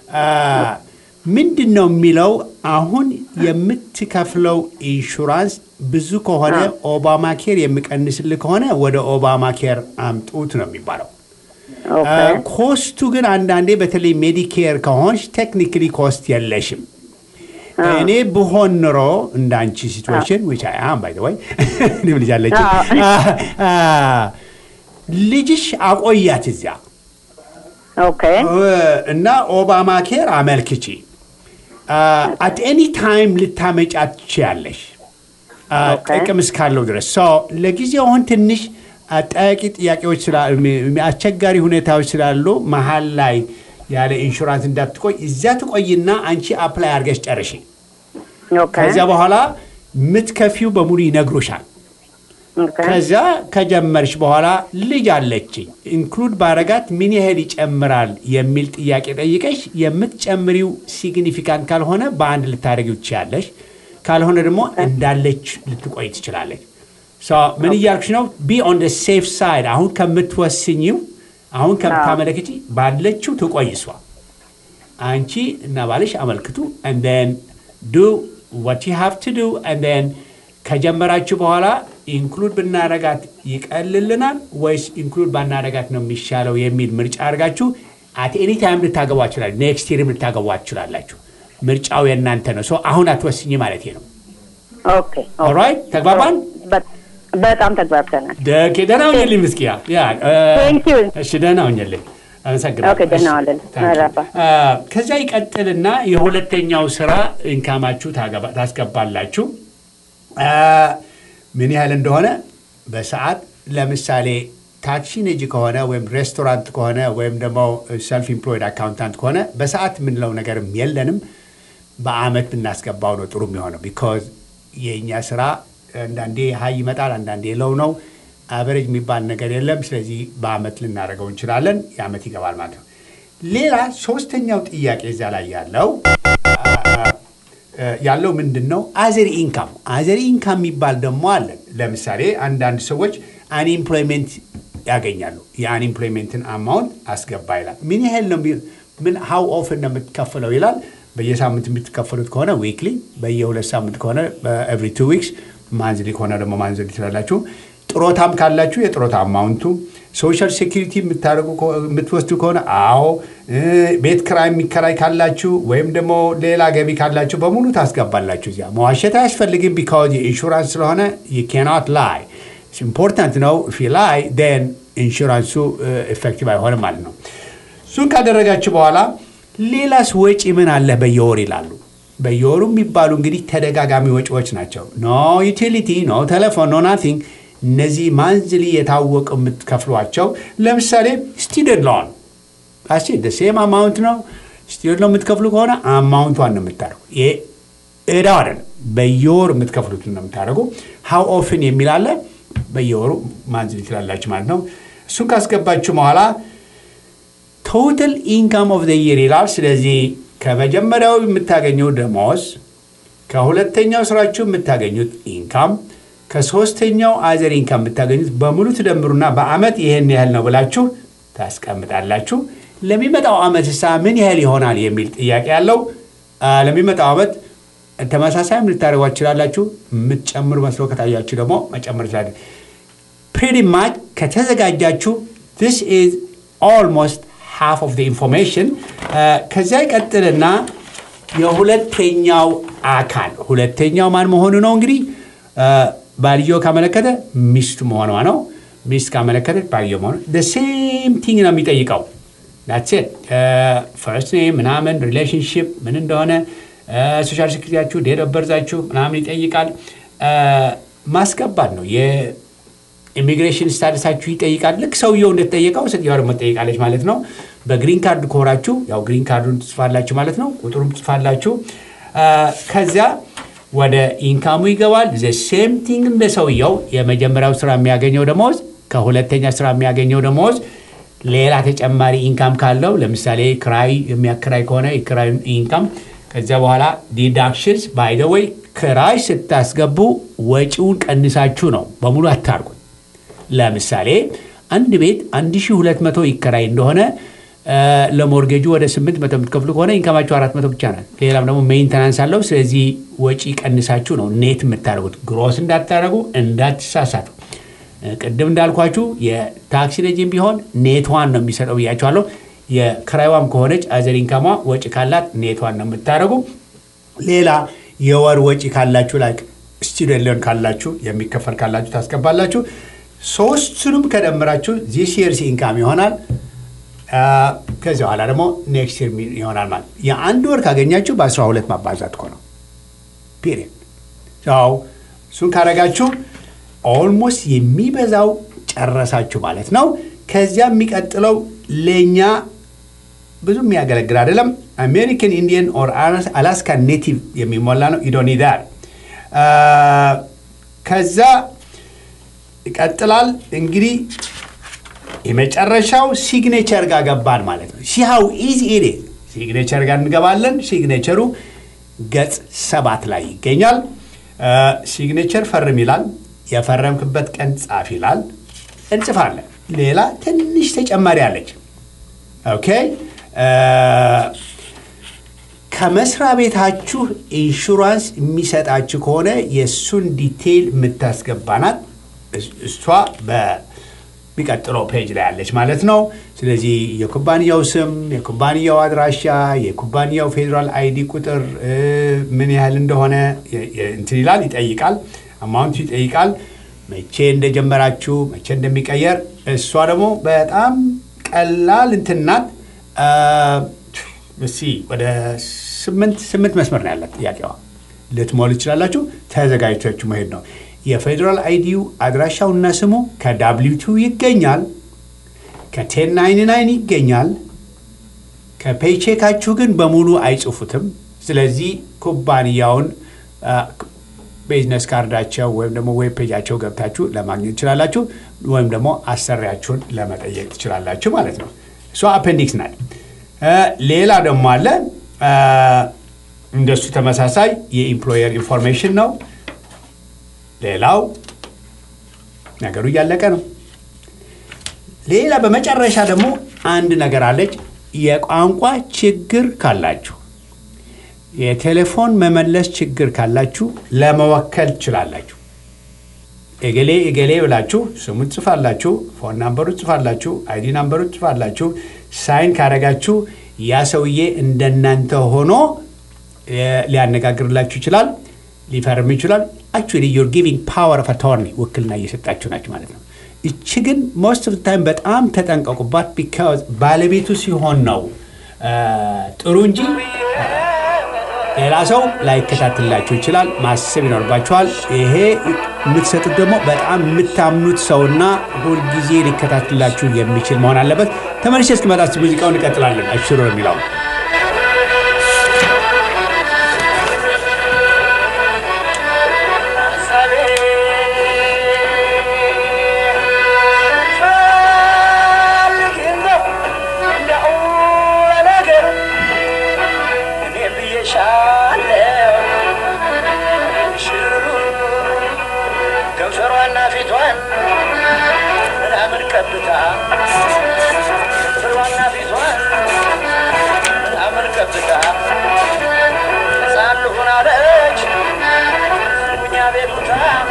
ምንድን ነው የሚለው አሁን የምትከፍለው ኢንሹራንስ ብዙ ከሆነ ኦባማ ኬር የሚቀንስልህ ከሆነ ወደ ኦባማ ኬር አምጡት ነው የሚባለው። ኦኬ ኮስቱ ግን አንዳንዴ በተለይ ሜዲኬር ከሆንሽ ቴክኒካሊ ኮስት የለሽም። እኔ ብሆን ኑሮ እንደ አንቺ ሲትዌሽን ዊች አይ አም ባይ ዘ ወይ እኔም ልጅ አለችኝ አ- አ- ልጅሽ አቆያት እዚያ ኦኬ እና ኦባማ ኬር አመልክቺ አት ኤኒ ታይም ልታመጫት ትችያለሽ አ፣ ኦኬ። ጥቅም እስካለው ድረስ ሶ ለጊዜው አሁን ትንሽ አጠያቂ ጥያቄዎች ስላ- ሚ- ሚ- አስቸጋሪ ሁኔታዎች ስላሉ መሀል ላይ ያለ ኢንሹራንስ እንዳትቆይ እዚያ ትቆይና አንቺ አፕላይ አድርገሽ ጨርሺ። ኦኬ ከዚያ በኋላ የምትከፊው በሙሉ ይነግሩሻል። ኦኬ ከዚያ ከጀመርሽ በኋላ ልጅ አለችኝ ኢንክሉድ ባረጋት ምን ያህል ይጨምራል የሚል ጥያቄ ጠይቀሽ የምትጨምሪው ሲግኒፊካንት ካልሆነ በአንድ ልታደርጊው ትችያለሽ። ካልሆነ ደግሞ እንዳለች ልትቆይ ትችላለች። ሶ ምን እያልኩሽ ነው? ቢ ኦን ደ ሴፍ ሳይድ አሁን ከምትወስኝው አሁን ከምታመለክቺ ባለችው ትቆይ እሷ። አንቺ እና ባልሽ አመልክቱ and then do what you have to do and then ከጀመራችሁ በኋላ ኢንክሉድ ብናረጋት ይቀልልናል ወይስ ኢንክሉድ ባናረጋት ነው የሚሻለው የሚል ምርጫ አድርጋችሁ አት ኤኒ ታይም ልታገቧ ይችላል። ኔክስት ይርም ልታገቧ ትችላላችሁ። ምርጫው የእናንተ ነው። ሰው አሁን አትወስኝ ማለት ነው። ኦኬ ኦልራይት ተግባባን? በ- በጣም ተግባብተናል። ደኬ ደህና ሁኝልኝ ምስኪያ። ያ እ፣ Thank you. እሺ ደህና ሁኝልኝ። አመሰግናለሁ። ኦኬ፣ ደህና እሺ፣ ዋልልኝ። ታንክ ዩ። መረባ። አ፣ ከዚያ ይቀጥልና የሁለተኛው ስራ ኢንካማችሁ ታገባ- ታስገባላችሁ። አ፣ ምን ያህል እንደሆነ በሰዓት ለምሳሌ ታክሲ ነጂ ከሆነ ወይም ሬስቶራንት ከሆነ ወይም ደግሞ ሰልፍ ኢምፕሎይድ አካውንታንት ከሆነ በሰዓት የምንለው ነገርም የለንም። በአመት ብናስገባው ነው ጥሩ የሚሆነው። ቢኮዝ የእኛ ስራ አንዳንዴ ሀይ ይመጣል፣ አንዳንዴ ለው ነው። አቨሬጅ የሚባል ነገር የለም። ስለዚህ በአመት ልናደርገው እንችላለን። የአመት ይገባል ማለት ነው። ሌላ ሶስተኛው ጥያቄ እዚያ ላይ ያለው ያለው ምንድን ነው? አዘር ኢንካም አዘር ኢንካም የሚባል ደግሞ አለን። ለምሳሌ አንዳንድ ሰዎች አንኤምፕሎይሜንት ያገኛሉ። የአንኤምፕሎይሜንትን አማውንት አስገባ ይላል። ምን ያህል ነው? ሚ- ምን ሀው ኦፍን ነው የምትከፍለው ይላል። በየሳምንት የምትከፈሉት ከሆነ ዊክሊ፣ በየሁለት ሳምንት ከሆነ ኤቭሪ ቱ ዊክስ፣ ማንዝሊ ከሆነ ደግሞ ማንዝሊ ትላላችሁ። ጥሮታም ካላችሁ የጥሮታ አማውንቱ፣ ሶሻል ሴኪሪቲ የምትወስዱ ከሆነ አዎ፣ ቤት ክራይ የሚከራይ ካላችሁ ወይም ደግሞ ሌላ ገቢ ካላችሁ በሙሉ ታስገባላችሁ። እዚያ መዋሸት አያስፈልግም። ቢካዝ የኢንሹራንስ ስለሆነ ኬናት ላይ ኢምፖርታንት ነው። ፊ ላይ ን ኢንሹራንሱ ኤፌክቲቭ አይሆንም ማለት ነው። እሱን ካደረጋችሁ በኋላ ሌላስ ወጪ ምን አለ በየወር ይላሉ። በየወሩ የሚባሉ እንግዲህ ተደጋጋሚ ወጪዎች ናቸው። ኖ ዩቲሊቲ፣ ኖ ቴሌፎን፣ ኖ ናቲንግ። እነዚህ ማንዝሊ የታወቁ የምትከፍሏቸው ለምሳሌ ስቱደንት ሎን አስ ሴም አማውንት ነው። ስቱደንት ሎን የምትከፍሉ ከሆነ አማውንቷን ነው የምታደርጉ። ይሄ እዳው አይደለም፣ በየወሩ የምትከፍሉት ነው የምታደርጉ። ሀው ኦፍን የሚል አለ። በየወሩ ማንዝሊ ትላላችሁ ማለት ነው። እሱን ካስገባችሁ በኋላ ቶታል ኢንካም ኦፍ ዘ ይር ይላል። ስለዚህ ከመጀመሪያው የምታገኘው ደሞዝ፣ ከሁለተኛው ስራችሁ የምታገኙት ኢንካም፣ ከሶስተኛው አዘር ኢንካም የምታገኙት በሙሉ ትደምሩና በአመት ይሄን ያህል ነው ብላችሁ ታስቀምጣላችሁ። ለሚመጣው አመት ሳ ምን ያህል ይሆናል የሚል ጥያቄ ያለው ለሚመጣው አመት ተመሳሳይም ልታደርጓ ትችላላችሁ። የምትጨምሩ መስሎ ከታያችሁ ደግሞ መጨመር ይችላል። ፕሪቲ ማች ከተዘጋጃችሁ ስ ኢዝ ኦልሞስት ሃፍ ኦፍ ኢንፎርሜሽን። ከዚያ ይቀጥልና የሁለተኛው አካል ሁለተኛው ማን መሆኑ ነው እንግዲህ ባልየው ካመለከተ ሚስቱ መሆኗ ነው። ሚስት ካመለከተች ባልየው መሆኑ ሴም ቲንግ ነው የሚጠይቀው። ዳትሴት ፈርስት ኔም ምናምን ሪሌሽንሽፕ ምን እንደሆነ ሶሻል ሴኩሪቲያችሁ ዴት ኦፍ በርዛችሁ ምናምን ይጠይቃል። ማስገባት ነው። የኢሚግሬሽን ስታተሳችሁ ይጠይቃል። ልክ ሰውየው እንደተጠየቀው ሴትዮዋ ደግሞ ትጠይቃለች ማለት ነው። በግሪን ካርድ ከሆናችሁ ያው ግሪን ካርዱን ትጽፋላችሁ ማለት ነው። ቁጥሩም ትጽፋላችሁ። ከዚያ ወደ ኢንካሙ ይገባል። ዘ ሴም ቲንግ እንደ ሰውየው የመጀመሪያው ስራ የሚያገኘው ደሞዝ ከሁለተኛ ስራ የሚያገኘው ደሞዝ ሌላ ተጨማሪ ኢንካም ካለው ለምሳሌ ክራይ የሚያከራይ ከሆነ የክራይ ኢንካም ከዚያ በኋላ ዲዳክሽንስ ባይ ዘ ወይ ክራይ ስታስገቡ ወጪውን ቀንሳችሁ ነው በሙሉ አታርጉት። ለምሳሌ አንድ ቤት 1200 ይከራይ እንደሆነ ለሞርጌጁ ወደ 800 የምትከፍሉ ከሆነ ኢንካማችሁ 400 ብቻ ናት። ሌላም ደግሞ ሜንተናንስ አለው። ስለዚህ ወጪ ቀንሳችሁ ነው ኔት የምታደርጉት። ግሮስ እንዳታደርጉ እንዳትሳሳቱ። ቅድም እንዳልኳችሁ የታክሲ ነጂም ቢሆን ኔትዋን ነው የሚሰጠው ብያችኋለሁ። የክራይዋም ከሆነች አዘር ኢንካሟ ወጪ ካላት ኔቷን ነው የምታደርጉ። ሌላ የወር ወጪ ካላችሁ ላይ ስቱደንት ሎን ካላችሁ የሚከፈል ካላችሁ ታስገባላችሁ። ሶስቱንም ከደምራችሁ ዚስ የርስ ኢንካም ይሆናል። ከዚህ በኋላ ደግሞ ኔክስት ይር ይሆናል ማለት የአንድ ወር ካገኛችሁ በአስራ ሁለት ማባዛት እኮ ነው ፒሪየድ። እሱን ካረጋችሁ ኦልሞስት የሚበዛው ጨረሳችሁ ማለት ነው። ከዚያ የሚቀጥለው ለእኛ ብዙ የሚያገለግል አይደለም። አሜሪካን ኢንዲየን ኦር አላስካ ኔቲቭ የሚሞላ ነው። ኢዶኒዳር ከዛ ይቀጥላል። እንግዲህ የመጨረሻው ሲግኔቸር ጋር ገባን ማለት ነው። ሲሃው ኢዚ ኢዴ ሲግኔቸር ጋር እንገባለን። ሲግኔቸሩ ገጽ ሰባት ላይ ይገኛል። ሲግኔቸር ፈርም ይላል። የፈረምክበት ቀን ጻፍ ይላል። እንጽፋለን። ሌላ ትንሽ ተጨማሪ አለች። ኦኬ ከመስሪያ ቤታችሁ ኢንሹራንስ የሚሰጣችሁ ከሆነ የእሱን ዲቴይል የምታስገባናት እሷ በሚቀጥለው ፔጅ ላይ ያለች ማለት ነው። ስለዚህ የኩባንያው ስም፣ የኩባንያው አድራሻ፣ የኩባንያው ፌዴራል አይዲ ቁጥር ምን ያህል እንደሆነ እንትን ይላል፣ ይጠይቃል። አማውንቱ ይጠይቃል። መቼ እንደጀመራችሁ መቼ እንደሚቀየር እሷ ደግሞ በጣም ቀላል እንትን ናት። እስኪ ወደ ስምንት ስምንት መስመር ነው ያላት ጥያቄዋ። ልትሞሉ ትችላላችሁ። ተዘጋጅታችሁ መሄድ ነው። የፌዴራል አይዲው አድራሻውና ስሙ ከዳብሊቱ ይገኛል፣ ከቴን ናይን ናይን ይገኛል። ከፔይቼካችሁ ግን በሙሉ አይጽፉትም። ስለዚህ ኩባንያውን ቢዝነስ ካርዳቸው ወይም ደግሞ ዌብ ፔጃቸው ገብታችሁ ለማግኘት ትችላላችሁ። ወይም ደግሞ አሰሪያችሁን ለመጠየቅ ትችላላችሁ ማለት ነው። እሷ አፔንዲክስ ናት። ሌላ ደግሞ አለ እንደሱ ተመሳሳይ የኢምፕሎየር ኢንፎርሜሽን ነው። ሌላው ነገሩ እያለቀ ነው። ሌላ በመጨረሻ ደግሞ አንድ ነገር አለች። የቋንቋ ችግር ካላችሁ የቴሌፎን መመለስ ችግር ካላችሁ ለመወከል ትችላላችሁ። እገሌ እገሌ ብላችሁ ስሙን ጽፋላችሁ፣ ፎን ናምበሩ ጽፋላችሁ፣ አይዲ ናምበሩ ጽፋላችሁ። ሳይን ካረጋችሁ ያ ሰውዬ እንደናንተ ሆኖ ሊያነጋግርላችሁ ይችላል፣ ሊፈርም ይችላል። አክቹዋሊ ዩር ጊቪንግ ፓወር ኦፍ አቶርኒ ውክልና እየሰጣችሁ ናችሁ ማለት ነው። እቺ ግን ሞስት ኦፍ ታይም በጣም ተጠንቀቁባት። ቢካዝ ባለቤቱ ሲሆን ነው ጥሩ እንጂ ሌላ ሰው ላይከታትላችሁ ይችላል። ማሰብ ይኖርባችኋል። ይሄ የምትሰጡት ደግሞ በጣም የምታምኑት ሰውና ሁልጊዜ ሊከታትላችሁ የሚችል መሆን አለበት። ተመልሼ እስክመጣ ሙዚቃውን እንቀጥላለን። አሽሮ የሚለው ከንፈሯና ፊቷን ምናምን ቀብታ ከንፈሯና ፊቷን ምናምን ቀብታ ሕፃን ልሁን አለች ጉኛ ቤቱታ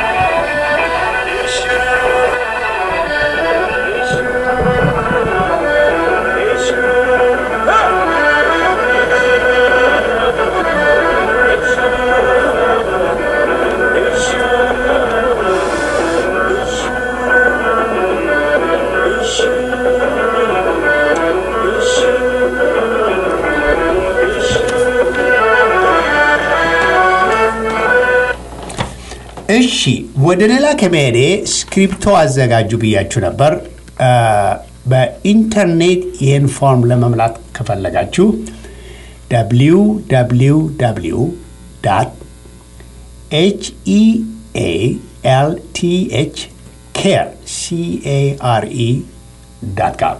እሺ ወደ ሌላ ከመሄዴ ስክሪፕቶ አዘጋጁ ብያችሁ ነበር። በኢንተርኔት ይህን ፎርም ለመምላት ከፈለጋችሁ ደብሊው ደብሊው ደብሊው ዳት ኤች ኢ ኤ ኤል ቲ ኤች ኬር ሲ ኤ አር ኢ ዳት ጋም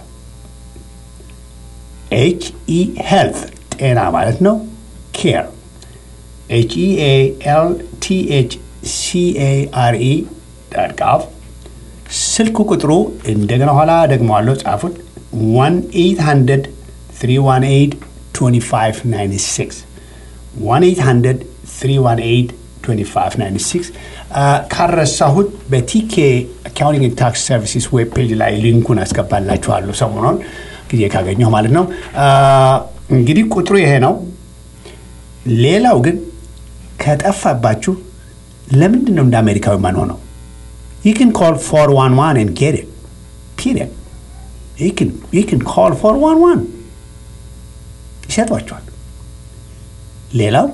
ኤች ኢ ሄልት ጤና ማለት ነው። ኬር ኤች ኢ ኤ ኤል ቲ ኤች ሲኤአርኢ ዳድጋፍ ስልክ ቁጥሩ እንደገና ኋላ ደግመዋለሁ፣ ጻፉት 1-800 318 2596 1-800 318 2596 ካረሳሁት በቲኬ አካውንቲንግ ታክስ ሰርቪስስ ዌብ ፔጅ ላይ ሊንኩን አስገባላችኋለሁ ሰሞኑን ጊዜ ካገኘሁ ማለት ነው። እንግዲህ ቁጥሩ ይሄ ነው። ሌላው ግን ከጠፋባችሁ ለምንድን ነው እንደ አሜሪካዊ ማን ሆነው ይክን ኮል ፎር ዋን ዋን ን ጌት ፒሪየድ ይክን ኮል ፎር ዋን ዋን ይሰጧቸዋል። ሌላው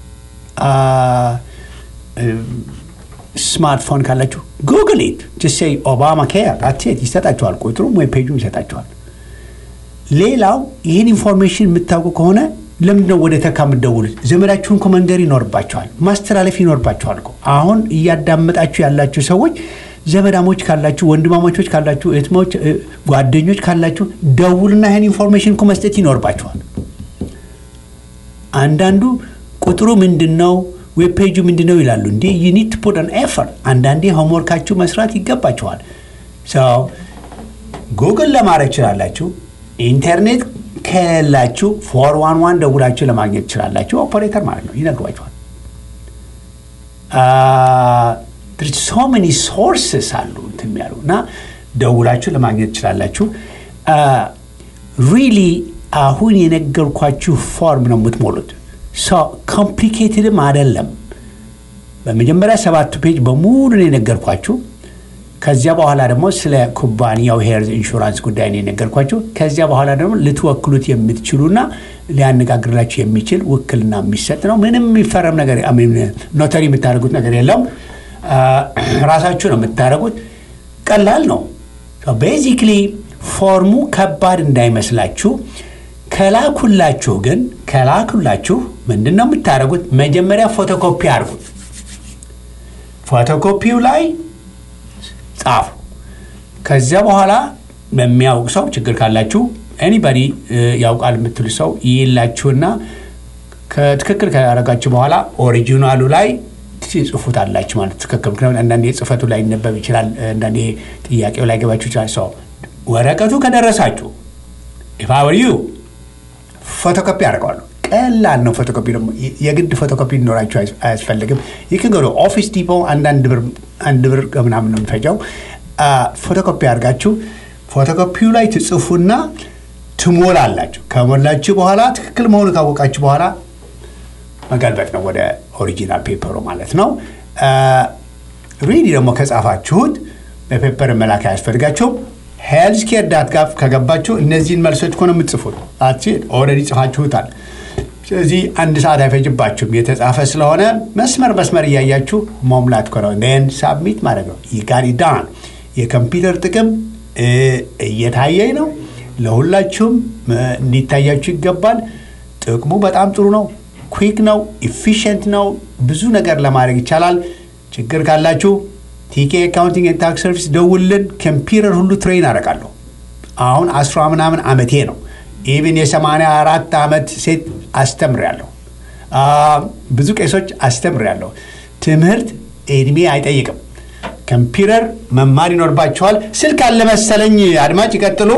ስማርትፎን ካላችሁ ጉግል ኢት ጅሴ ኦባማ ኬር አትሴት ይሰጣችኋል። ቁጥሩም ወይ ፔጁም ይሰጣችኋል። ሌላው ይህን ኢንፎርሜሽን የምታውቁ ከሆነ ለምንድነው ወደ ተካ የምትደውሉት? ዘመዳችሁን እኮ መንገር ይኖርባቸዋል፣ ማስተላለፍ ይኖርባቸዋል እኮ። አሁን እያዳመጣችሁ ያላችሁ ሰዎች ዘመዳሞች ካላችሁ፣ ወንድማማቾች ካላችሁ፣ እህትሞች፣ ጓደኞች ካላችሁ ደውልና ይህን ኢንፎርሜሽን እኮ መስጠት ይኖርባቸዋል። አንዳንዱ ቁጥሩ ምንድን ነው ዌብ ፔጁ ምንድን ነው ይላሉ። እንዲ ዩኒት ፑት ን ኤፈርት አንዳንዴ ሆምወርካችሁ መስራት ይገባችኋል። ሰው ጉግል ለማድረግ ይችላላችሁ። ኢንተርኔት ከሌላችሁ ፎር ዋን ዋን ደውላችሁ ለማግኘት ትችላላችሁ። ኦፐሬተር ማለት ነው ይነግሯችኋል። ሶ መኒ ሶርስስ አሉ እንትን ያሉ እና ደውላችሁ ለማግኘት ትችላላችሁ። ሪሊ አሁን የነገርኳችሁ ፎርም ነው የምትሞሉት። ኮምፕሊኬትድም አይደለም። በመጀመሪያ ሰባቱ ፔጅ በሙሉ ነው የነገርኳችሁ። ከዚያ በኋላ ደግሞ ስለ ኩባንያው ሄልዝ ኢንሹራንስ ጉዳይ ነው የነገርኳችሁ። ከዚያ በኋላ ደግሞ ልትወክሉት የምትችሉና ሊያነጋግርላችሁ የሚችል ውክልና የሚሰጥ ነው። ምንም የሚፈረም ነገር ኖተሪ የምታደርጉት ነገር የለውም። ራሳችሁ ነው የምታደርጉት። ቀላል ነው። ቤዚክሊ ፎርሙ ከባድ እንዳይመስላችሁ። ከላኩላችሁ ግን ከላኩላችሁ ምንድን ነው የምታደርጉት? መጀመሪያ ፎቶኮፒ አድርጉት። ፎቶኮፒው ላይ ጻፉ። ከዚያ በኋላ በሚያውቅ ሰው ችግር ካላችሁ ኤኒባዲ ያውቃል የምትሉ ሰው ይላችሁና ከትክክል ካደረጋችሁ በኋላ ኦሪጂናሉ ላይ ትጽፉታላችሁ ማለት ትክክል። ምክንያቱም አንዳንዴ ጽፈቱ ላይ ይነበብ ይችላል፣ አንዳንዴ ጥያቄው ላይ ገባችሁ ይችላል። ሰው ወረቀቱ ከደረሳችሁ ኢፋወርዩ ፎቶኮፒ አድርገዋለሁ። ቀላል ነው። ፎቶኮፒ ደግሞ የግድ ፎቶኮፒ ሊኖራቸው አያስ- አያስፈልግም። ይክን ገዶ ኦፊስ ዲፖ አንዳንድ ብር አንድ ብር ከምናምን ነው የሚፈጨው። አ፣ ፎቶኮፒ አድርጋችሁ ፎቶኮፒው ላይ ትጽፉና ትሞላላችሁ። ከሞላችሁ በኋላ ትክክል መሆኑ ካወቃችሁ በኋላ መገልበጥ ነው ወደ ኦሪጂናል ፔፐሩ ማለት ነው። ሪዲ ደግሞ ከጻፋችሁት በፔፐር መላክ አያስፈልጋችሁም። ሄልዝ ኬር ዳት ጋቭ ከገባችሁ እነዚህን መልሶች እኮ ነው የምትጽፉት። ኦልሬዲ ጽፋችሁታል። ስለዚህ አንድ ሰዓት አይፈጅባችሁም። የተጻፈ ስለሆነ መስመር መስመር እያያችሁ መሙላት እኮ ነው። ን ሳብሚት ማድረግ ነው። ይጋሪ ዳን የኮምፒውተር ጥቅም እ፣ እየታየኝ ነው። ለሁላችሁም እ፣ እንዲታያችሁ ይገባል። ጥቅሙ በጣም ጥሩ ነው። ኩዊክ ነው። ኢፊሽንት ነው። ብዙ ነገር ለማድረግ ይቻላል። ችግር ካላችሁ ቲኬ አካውንቲንግ ኤንድ ታክስ ሰርቪስ ደውልን። ኮምፒውተር ሁሉ ትሬን አደርጋለሁ። አሁን አስራ ምናምን ዓመቴ ነው። ኢቭን የሰማንያ አራት ዓመት ሴት አስተምሬያለሁ። አ፣ ብዙ ቄሶች አስተምሬያለሁ። ትምህርት እድሜ አይጠይቅም። ኮምፒውተር መማር ይኖርባቸዋል። ስልክ አለ መሰለኝ። አድማጭ ይቀጥሉ።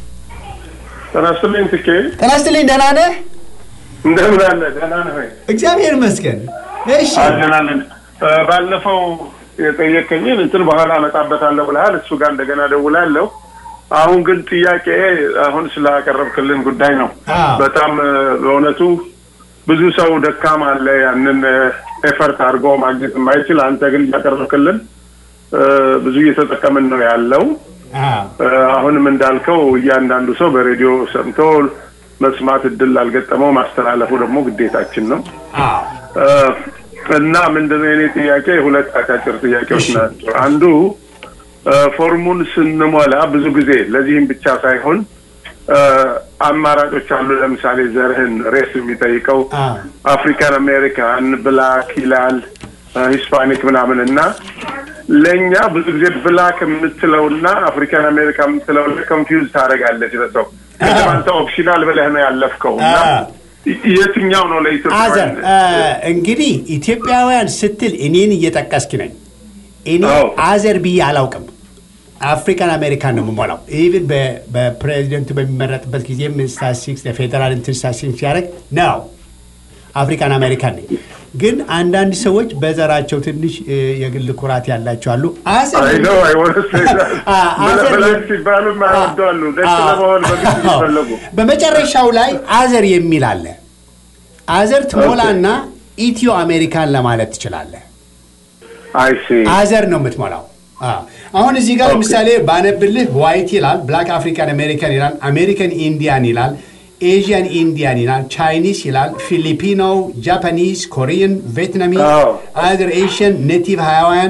ጤና ይስጥልኝ ትኬ ጤና ይስጥልኝ። ደህና ነህ? እንደምን አለ ደህና ነህ ወይ እግዚአብሔር ይመስገን። እሺ አለናለን ባለፈው የጠየቀኝን እንትን በኋላ አመጣበታለሁ ብለሃል እሱ ጋር እንደገና ደውላለሁ አሁን ግን ጥያቄ አሁን ስላቀረብክልን ጉዳይ ነው አዎ። በጣም እ፣ በእውነቱ ብዙ ሰው ደካማ አለ ያንን ኤፈርት አድርጎ ማግኘት የማይችል አንተ ግን እያቀረብክልን እ፣ ብዙ እየተጠቀምን ነው ያለው አዎ። እ፣ አሁንም እንዳልከው እያንዳንዱ ሰው በሬዲዮ ሰምቶ መስማት እድል ላልገጠመው ማስተላለፉ ደግሞ ግዴታችን ነው አዎ። እ፣ እና ምንድነው የኔ ጥያቄ ሁለት አጫጭር ጥያቄዎች እሺ። ናቸው አንዱ እ፣ ፎርሙን ስንሞላ ብዙ ጊዜ ለዚህም ብቻ ሳይሆን እ፣ አማራጮች አሉ ለምሳሌ ዘርህን ሬስ የሚጠይቀው አዎ። አፍሪካን አሜሪካን ብላክ ይላል ሂስፓኒክ ምናምን እና ለእኛ ብዙ ጊዜ ብላክ የምትለውና አፍሪካን አሜሪካ የምትለው ኮንፊውዝ ታደርጋለች ለሰው ቅድም አንተ ኦፕሽናል ብለህ ነው ያለፍከው እና አዎ። የትኛው ነው አዘር ለኢትዮጵያውያን እ፣ እንግዲህ ኢትዮጵያውያን ስትል እኔን እየጠቀስክ ነኝ። እኔ አዎ። አዘር ብዬ አላውቅም። አፍሪካን አሜሪካን ነው የምሞላው። ኢቭን በፕሬዚደንቱ በሚመረጥበት ጊዜም ስታሲክስ ለፌዴራል እንትን ስታሲክስ ሲያደርግ ነው አፍሪካን አሜሪካን ነኝ። ግን አንዳንድ ሰዎች በዘራቸው ትንሽ እ፣ የግል ኩራት ያላቸው አሉ። አዘር አይ ነው አይወረስ አ- አዘር- ብላክ ሲባሉ ማያወደዋሉ ደስ አ- ለመሆን በግድ አዎ። ሲፈለጉ በመጨረሻው ላይ አዘር የሚል አለ። አዘር ትሞላና ኢትዮ አሜሪካን ለማለት ትችላለህ። አይ ሲ አዘር ነው የምትሞላው። አዎ። አሁን እዚህ ጋር ኦኬ። ለምሳሌ ባነብልህ ዋይት ይላል፣ ብላክ አፍሪካን አሜሪካን ይላል፣ አሜሪካን ኢንዲያን ይላል፣ ኤዥያን ኢንዲያን ይላል፣ ቻይኒስ ይላል፣ ፊሊፒኖ፣ ጃፓኒዝ፣ ኮሪያን፣ ቪየትናሚዝ፣ አዎ። አዘር ኤሽያን፣ ኔቲቭ ሃዋያን፣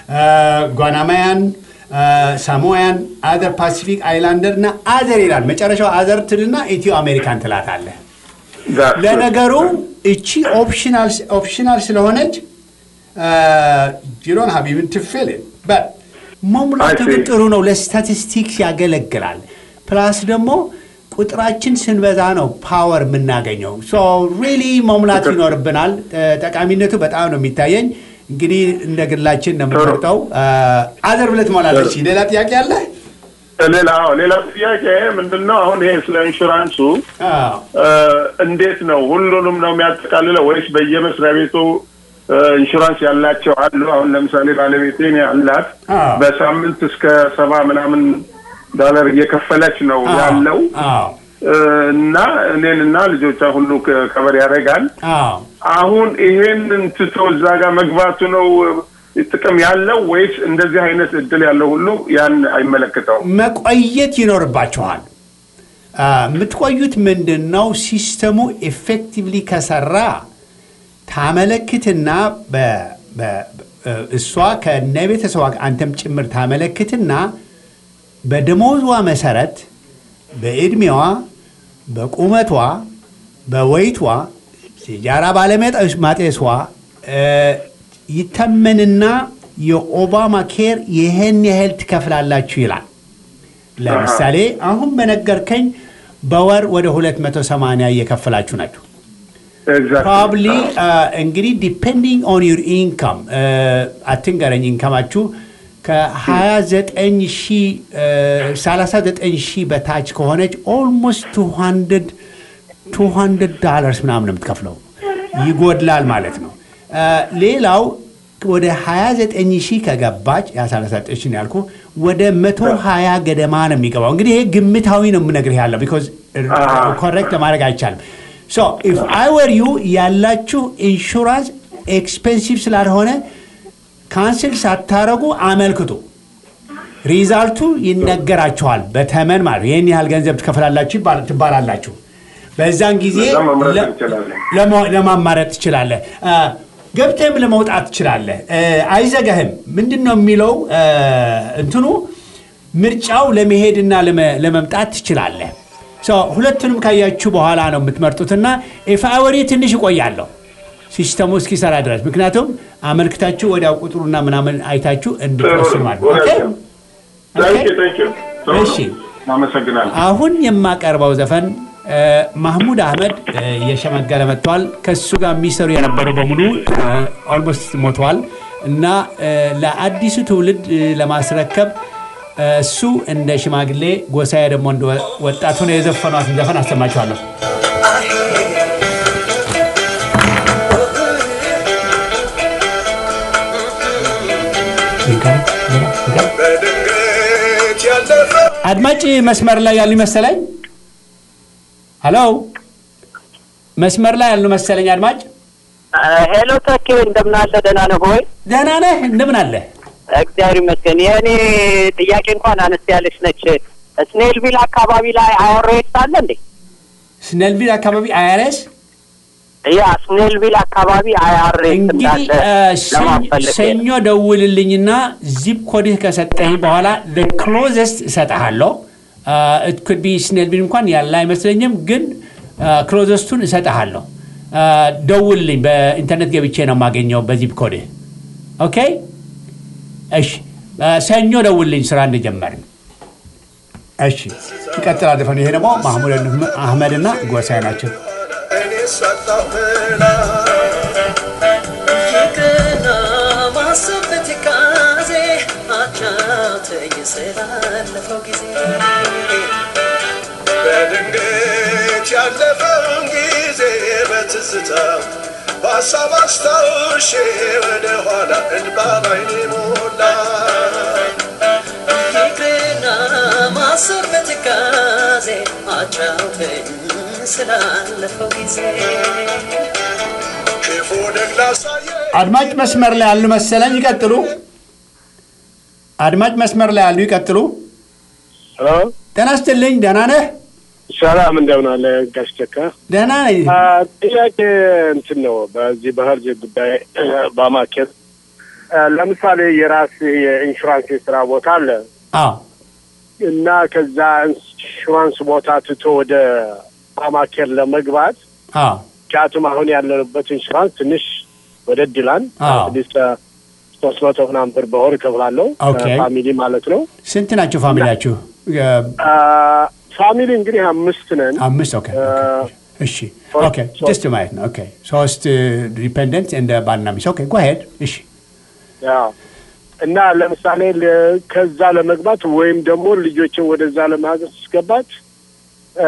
ጓናማያን፣ ሳሞያን፣ አዘር ፓሲፊክ አይላንደር እና አዘር ይላል። መጨረሻው አዘር ትልና ኢትዮ አሜሪካን ትላታለህ። ለነገሩ እቺ ኦፕሽናል ስለሆነች ጂሮን ሀቢብን ትፍል መሙላቱ I see. ግን ጥሩ ነው። ለስታቲስቲክስ ያገለግላል። ፕላስ ደግሞ ቁጥራችን ስንበዛ ነው ፓወር የምናገኘው። ሶ ሪሊ መሙላት ይኖርብናል። እ፣ ጠቃሚነቱ በጣም ነው የሚታየኝ። እንግዲህ እንደ ግላችን ነው የምንመርጠው። አዘር ብለህ ትሞላለች። ሌላ ጥያቄ አለ? ሌላ አዎ፣ ሌላ ጥያቄ ምንድን ነው አሁን ይሄ ስለ ኢንሹራንሱ አዎ። እ፣ እንዴት ነው ሁሉንም ነው የሚያጠቃልለው ወይስ በየመስሪያ ቤቱ እ፣ ኢንሹራንስ ያላቸው አሉ? አሁን ለምሳሌ ባለቤቴን ያላት አዎ። በሳምንት እስከ ሰባ ምናምን ዶላር እየከፈለች ነው አዎ። ያለው አዎ። እ፣ እና እኔንና ልጆቿ ሁሉ ከ- ከበር ያደርጋል። አዎ። አሁን ይሄንን ትቶ እዛ ጋር መግባቱ ነው እ፣ ጥቅም ያለው ወይስ እንደዚህ አይነት እድል ያለው ሁሉ ያን አይመለከተውም? መቆየት ይኖርባችኋል። አ፣ የምትቆዩት ምንድን ነው? ሲስተሙ ኤፌክቲቭሊ ከሰራ ታመለክትና በ- በ- በ- እሷ ከነ ቤተሰቧ አንተም ጭምር ታመለክትና በደሞዟ መሰረት በዕድሜዋ፣ በቁመቷ፣ በወይቷ፣ ሲጃራ ባለመጠስ ማጤሷ እ፣ ይተመንና የኦባማ ኬር ይህን ያህል ትከፍላላችሁ ይላል። ለምሳሌ አሁን በነገርከኝ በወር ወደ 280 እየከፈላችሁ ናቸው። Exactly. ፕሮባብሊ እንግዲህ ዲፔንዲንግ ኦን ዩር ኢንካም አትንገረኝ። ኢንካማችሁ ከ29 ሺህ እ፣ 39 ሺህ በታች ከሆነች ኦልሞስት 200 200 ዳላርስ ምናምን ነው የምትከፍለው። ይጎድላል ማለት ነው። አ፣ ሌላው ወደ 29 ሺህ ከገባች ያ39 ያልኩ ወደ 120 ገደማ ነው የሚገባው። እንግዲህ ይሄ ግምታዊ ነው የምነግርህ ያለው ቢኮዝ ኮሬክት ለማድረግ አይቻልም። ሶ ኢፍ አይ ወር ዩ ያላችሁ ኢንሹራንስ ኤክስፔንሲቭ ስላልሆነ ካንስል ሳታረጉ አመልክቱ። ሪዛልቱ ይነገራችኋል በተመን ማለት ነው። ይህን ያህል ገንዘብ ትከፍላላችሁ ይባል- ትባላላችሁ። በዛን ጊዜ በዛ መምረጥ ለ- እንችላለን። ለማ- ለማማረጥ ትችላለህ። አ፣ ገብተህም ለመውጣት ትችላለህ። አ፣ አይዘጋህም። ምንድን ነው የሚለው አ፣ እንትኑ ምርጫው ለመሄድና ለመ- ለመምጣት ትችላለህ። ሶ ሁለቱንም ካያችሁ በኋላ ነው የምትመርጡትና ኤፍአወሪ ትንሽ እቆያለሁ ሲስተሙ እስኪሰራ ድረስ ምክንያቱም አመልክታችሁ ወዲያው ቁጥሩና ምናምን አይታችሁ እንድትወስኑ ማለት ነው። ኦኬ? ታንኪ ታንኪ እሺ። አመሰግናለሁ። አሁን የማቀርበው ዘፈን እ፣ ማህሙድ አህመድ እ፣ እየሸመገለ መጥቷል። ከሱ ጋር የሚሰሩ የነበሩ በሙሉ ኦልሞስት ሞተዋል እና እ፣ ለአዲሱ ትውልድ እ፣ ለማስረከብ እ፣ እሱ እንደ ሽማግሌ ጎሳዬ ደግሞ እንደ ወጣቱ ነው የዘፈኗትን ዘፈን አሰማችኋለሁ። በድንገት ያለፈ አድማጭ መስመር ላይ ያሉ መሰለኝ። ሀሎ መስመር ላይ ያሉ መሰለኝ አድማጭ። ሄሎ ተኪ እንደምን አለ? ደህና ነህ ሆይ? ደህና ነህ? እንደምን አለ? እግዚአብሔር ይመስገን። የእኔ ጥያቄ እንኳን አነስ ያለች ነች። ስኔልቪል አካባቢ ላይ አይአርኤስ አለ እንዴ? ስነልቪል አካባቢ አይአርኤስ ያ ስኔልቪል አካባቢ አይአርኤስ እንግዲህ እንዳለ እ፣ ሰኞ- ለማስፈለግ ሰኞ ደውልልኝና ዚፕ ኮድህ ከሰጠኝ በኋላ ክሎዘስት እሰጠሃለሁ። ኢት ቢ ስኔልቪል እንኳን ያለ አይመስለኝም፣ ግን ክሎዘስቱን እሰጠሃለሁ። አ፣ ደውልልኝ። በኢንተርኔት ገብቼ ነው የማገኘው በዚፕ ኮድህ። ኦኬ እሺ። አ፣ ሰኞ ደውልልኝ ስራ እንደጀመርን። እሺ ይቀጥላል ዘፈኑ። ይሄ ደግሞ ማህሙድ አህመድና ጎሳዬ ናቸው። እኔ ሳጣሁ መላ ይቅርና ማሰብ በትካዜ አጫውተኝ ስላለፈው ጊዜ በድንገት ያለፈውን ጊዜ በትዝታ በሀሳብ አስታውሼ ወደ ኋላ እንባ ባይኔ ሞላ ይቅርና ማሰብ በትካዜ አጫውተኝ ስላለፈው ጊዜ ክፉ ደግ ላሳየ አድማጭ መስመር ላይ ያሉ መሰለኝ። ይቀጥሉ። አድማጭ መስመር ላይ ያሉ ይቀጥሉ። ሄሎ ጤና ይስጥልኝ። ደህና ነህ? ሰላም እንደምን አለ ጋሽ ተካ? ደህና ነኝ። አ፣ ጥያቄ እንትን ነው በዚህ በህርጅ ጉዳይ በማኬት አ፣ ለምሳሌ የራስ የኢንሹራንስ የስራ ቦታ አለ አዎ እና ከዛ ኢንሹራንስ ቦታ ትቶ ወደ ባማኬር ለመግባት አዎ ምክንያቱም አሁን ያለንበት ኢንሹራንስ ትንሽ ወደድ ይላል። አዎ። አትሊስት ሶስት መቶ ምናምን ብር በወር እከፍላለሁ ኦኬ። ፋሚሊ ማለት ነው። ስንት ናቸው ፋሚሊያችሁ? የ- አ፣ ፋሚሊ እንግዲህ አምስት ነን። አምስት። ኦኬ አ፣ እሺ ሶስት- ኦኬ ሶስት። ጀስት ማየት ነው። ኦኬ ሶስት ዲፔንደንት እንደ ባልና ሚስት። ኦኬ ጎሄድ እሺ ያው እና ለምሳሌ ለ- ከዛ ለመግባት ወይም ደግሞ ልጆችን ወደዛ ለማስገባት እ፣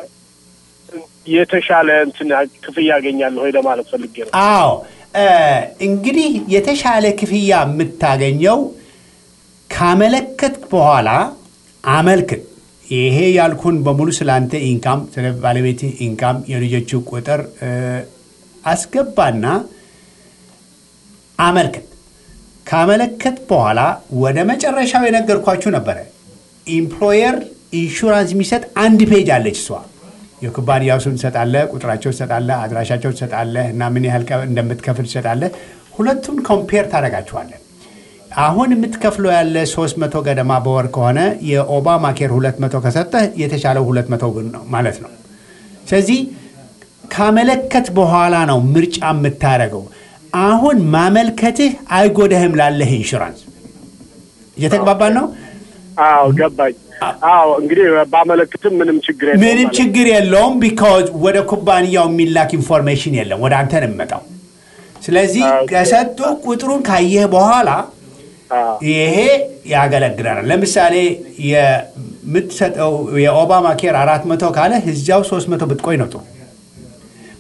የተሻለ እንትን ክፍያ ያገኛለሁ ወይ ለማለት ፈልጌ ነው። አዎ እ፣ እንግዲህ የተሻለ ክፍያ የምታገኘው ካመለከት በኋላ አመልክት። ይሄ ያልኩን በሙሉ ስለ አንተ ኢንካም፣ ስለ ባለቤትህ ኢንካም፣ የልጆቹ ቁጥር እ፣ አስገባና አመልክት። ካመለከት በኋላ ወደ መጨረሻው የነገርኳችሁ ነበረ። ኢምፕሎየር ኢንሹራንስ የሚሰጥ አንድ ፔጅ አለች እሷ የኩባንያው ስም ትሰጣለህ፣ ቁጥራቸው ትሰጣለህ፣ አድራሻቸው ትሰጣለህ እና ምን ያህል ቀ- እንደምትከፍል ትሰጣለህ። ሁለቱም ኮምፔር ታደርጋችኋለን። አሁን የምትከፍለው ያለ 300 ገደማ በወር ከሆነ የኦባማ ኬር 200 ከሰጠህ የተሻለው 200 ብር ነው ማለት ነው። ስለዚህ ካመለከት በኋላ ነው ምርጫ የምታደርገው። አሁን ማመልከትህ አይጎዳህም ላለህ ኢንሹራንስ። እየተግባባን ነው። አዎ ገባኝ። አዎ እንግዲህ ባመለክትም ምንም ችግር የለውም ምንም ማለት ነው። ችግር የለውም። ቢካዝ ወደ ኩባንያው የሚላክ ኢንፎርሜሽን የለም፣ ወደ አንተ ነው የሚመጣው። ስለዚህ ኦኬ። ከሰጡ ቁጥሩን ካየህ በኋላ አዎ ይሄ ያገለግለናል። ለምሳሌ የምትሰጠው የኦባማ ኬር አራት መቶ ካለ እዚያው ሶስት መቶ ብትቆይ ነው ጥሩ።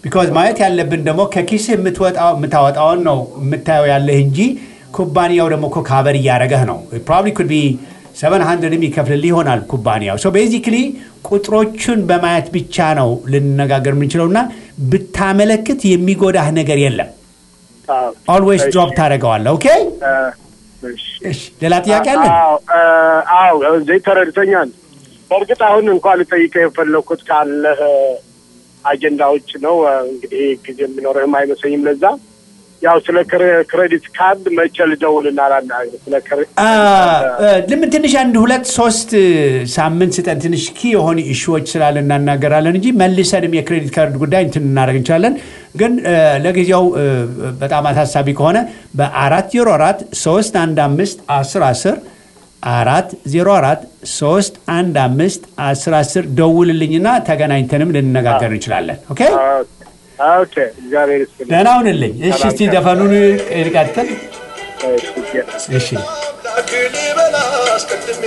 ቢካዝ ማየት ያለብን ደግሞ ከኪስህ የምትወጣው የምታወጣውን ነው የምታየው ያለህ እንጂ ኩባንያው ደግሞ እኮ ካቨር እያደረገህ ነው ፕሮባብሊ ኩድ ቢ ሰቨን ሀንድርድም ይከፍልልህ ይሆናል ኩባንያው ሶ ቤዚክሊ ቁጥሮቹን በማየት ብቻ ነው ልንነጋገር የምንችለው እና ብታመለክት የሚጎዳህ ነገር የለም አዎ። ኦልዌይስ እሺ። ድሮፕ ታደርገዋለህ ኦኬ እ፣ እሺ። እሺ ሌላ ጥያቄ አለን አዎ እ፣ አዎ እዚህ ተረድተኛል። በእርግጥ አሁን እንኳን ልጠይቀህ የፈለግኩት ካለህ አጀንዳዎች ነው። እ፣ እንግዲህ ጊዜ የሚኖርህም አይመስለኝም ለዛ ያው ስለ ክሬ- ክሬዲት ካርድ መቼ ልደውልና ላናግር ስለ ክሬ- አ፣ እ፣ ለምን ትንሽ አንድ ሁለት ሶስት ሳምንት ስጠን ትንሽ ኪ የሆኑ ኢሹዎች ስላለ እናናገራለን እንጂ መልሰንም የክሬዲት ካርድ ጉዳይ እንትን እናደርግ እንችላለን ግን እ፣ ለጊዜው እ፣ በጣም አሳሳቢ ከሆነ በአራት ዜሮ አራት ሶስት አንድ አምስት አስር አስር አራት ዜሮ አራት ሶስት አንድ አምስት አስር አስር ደውልልኝና ተገናኝተንም ልንነጋገር እንችላለን ኦኬ ኦኬ እግዚአብሔር ይስጥልኝ። ደህና ሁንልኝ እሺ እስቲ ዘፈኑን ይቀጥል እሺ፣ እሺ አምላክ ሊበላ አስቀድሜ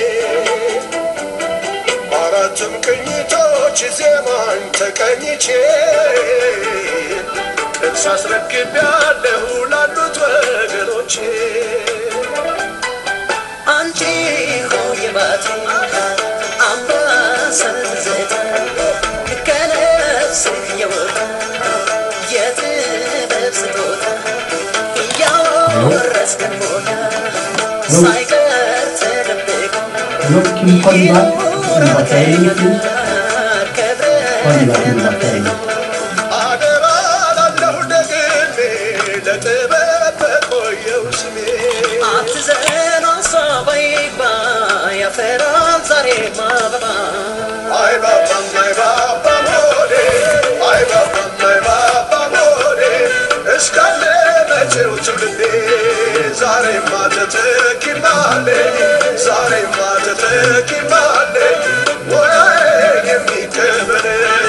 አራቱም ቅኝቶች ዜማን ተቀኝቼ እርስ አስረክቤያለሁ ላሉት ወገኖቼ አንቺ ሆይ ባቲ አምባሰል ዘይት ከነፍስ የወጣ የጥበብ ስጦታ እያወረስከን ቦታ ሳይቀር ተደብቆ አደራ ላለሁ ደግሜ ለጥበብ በቆየው ስሜ አትዘን አሳባይባ ያፈራል ዛሬ ማበባ አይ ባባም አይ ባባም ሆዴ አይ ባባም አይ ባባም ሆዴ እስካለ መቼው ትውልዴ ዛሬማ ተተኪማለ ዛሬማ ተተኪማለ ሙያዬን የሚቀበል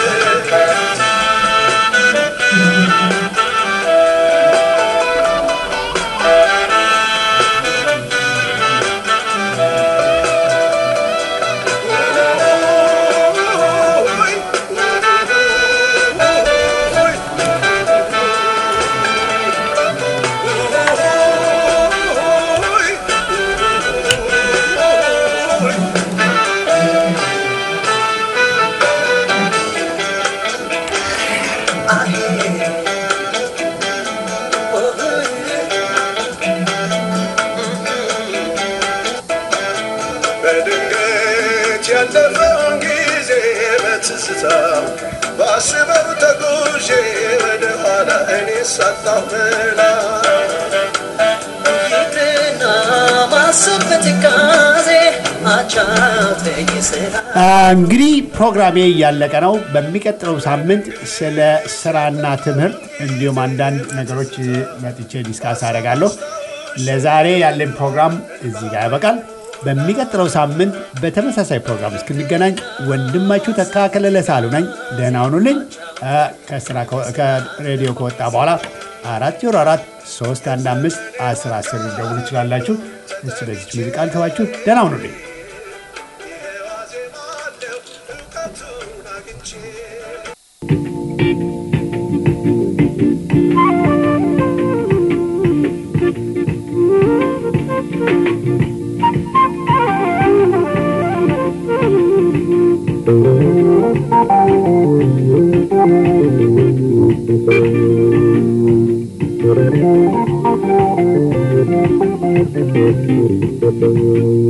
በድንገት ያለፈውን ጊዜ በትዝታ ባስበው ተጉዤ ወደ ኋላ እኔ ሳጣሁ መላ ይቅርና ማሰብ በትካዜ አጫውተኝ ስራ አ፣ እንግዲህ ፕሮግራሜ እያለቀ ነው። በሚቀጥለው ሳምንት ስለ ስራና ትምህርት እንዲሁም አንዳንድ ነገሮች መጥቼ ዲስካስ አደርጋለሁ። ለዛሬ ያለን ፕሮግራም እዚህ ጋር ያበቃል። በሚቀጥለው ሳምንት በተመሳሳይ ፕሮግራም እስክንገናኝ ወንድማችሁ ተካከለ ለሳሉ ነኝ። ደህና ሁኑልኝ። አ፣ ከስራ ከወ- ከሬዲዮ ከወጣ በኋላ አራት ዜሮ አራት ሶስት አንድ አምስት አስር አስር ልደውሉ ይችላላችሁ። እስ በዚች ሙዚቃ ልተዋችሁ። ደህና ሁኑልኝ። ዋዜማለሁ እውቀቱን አግኝቼ Thank you.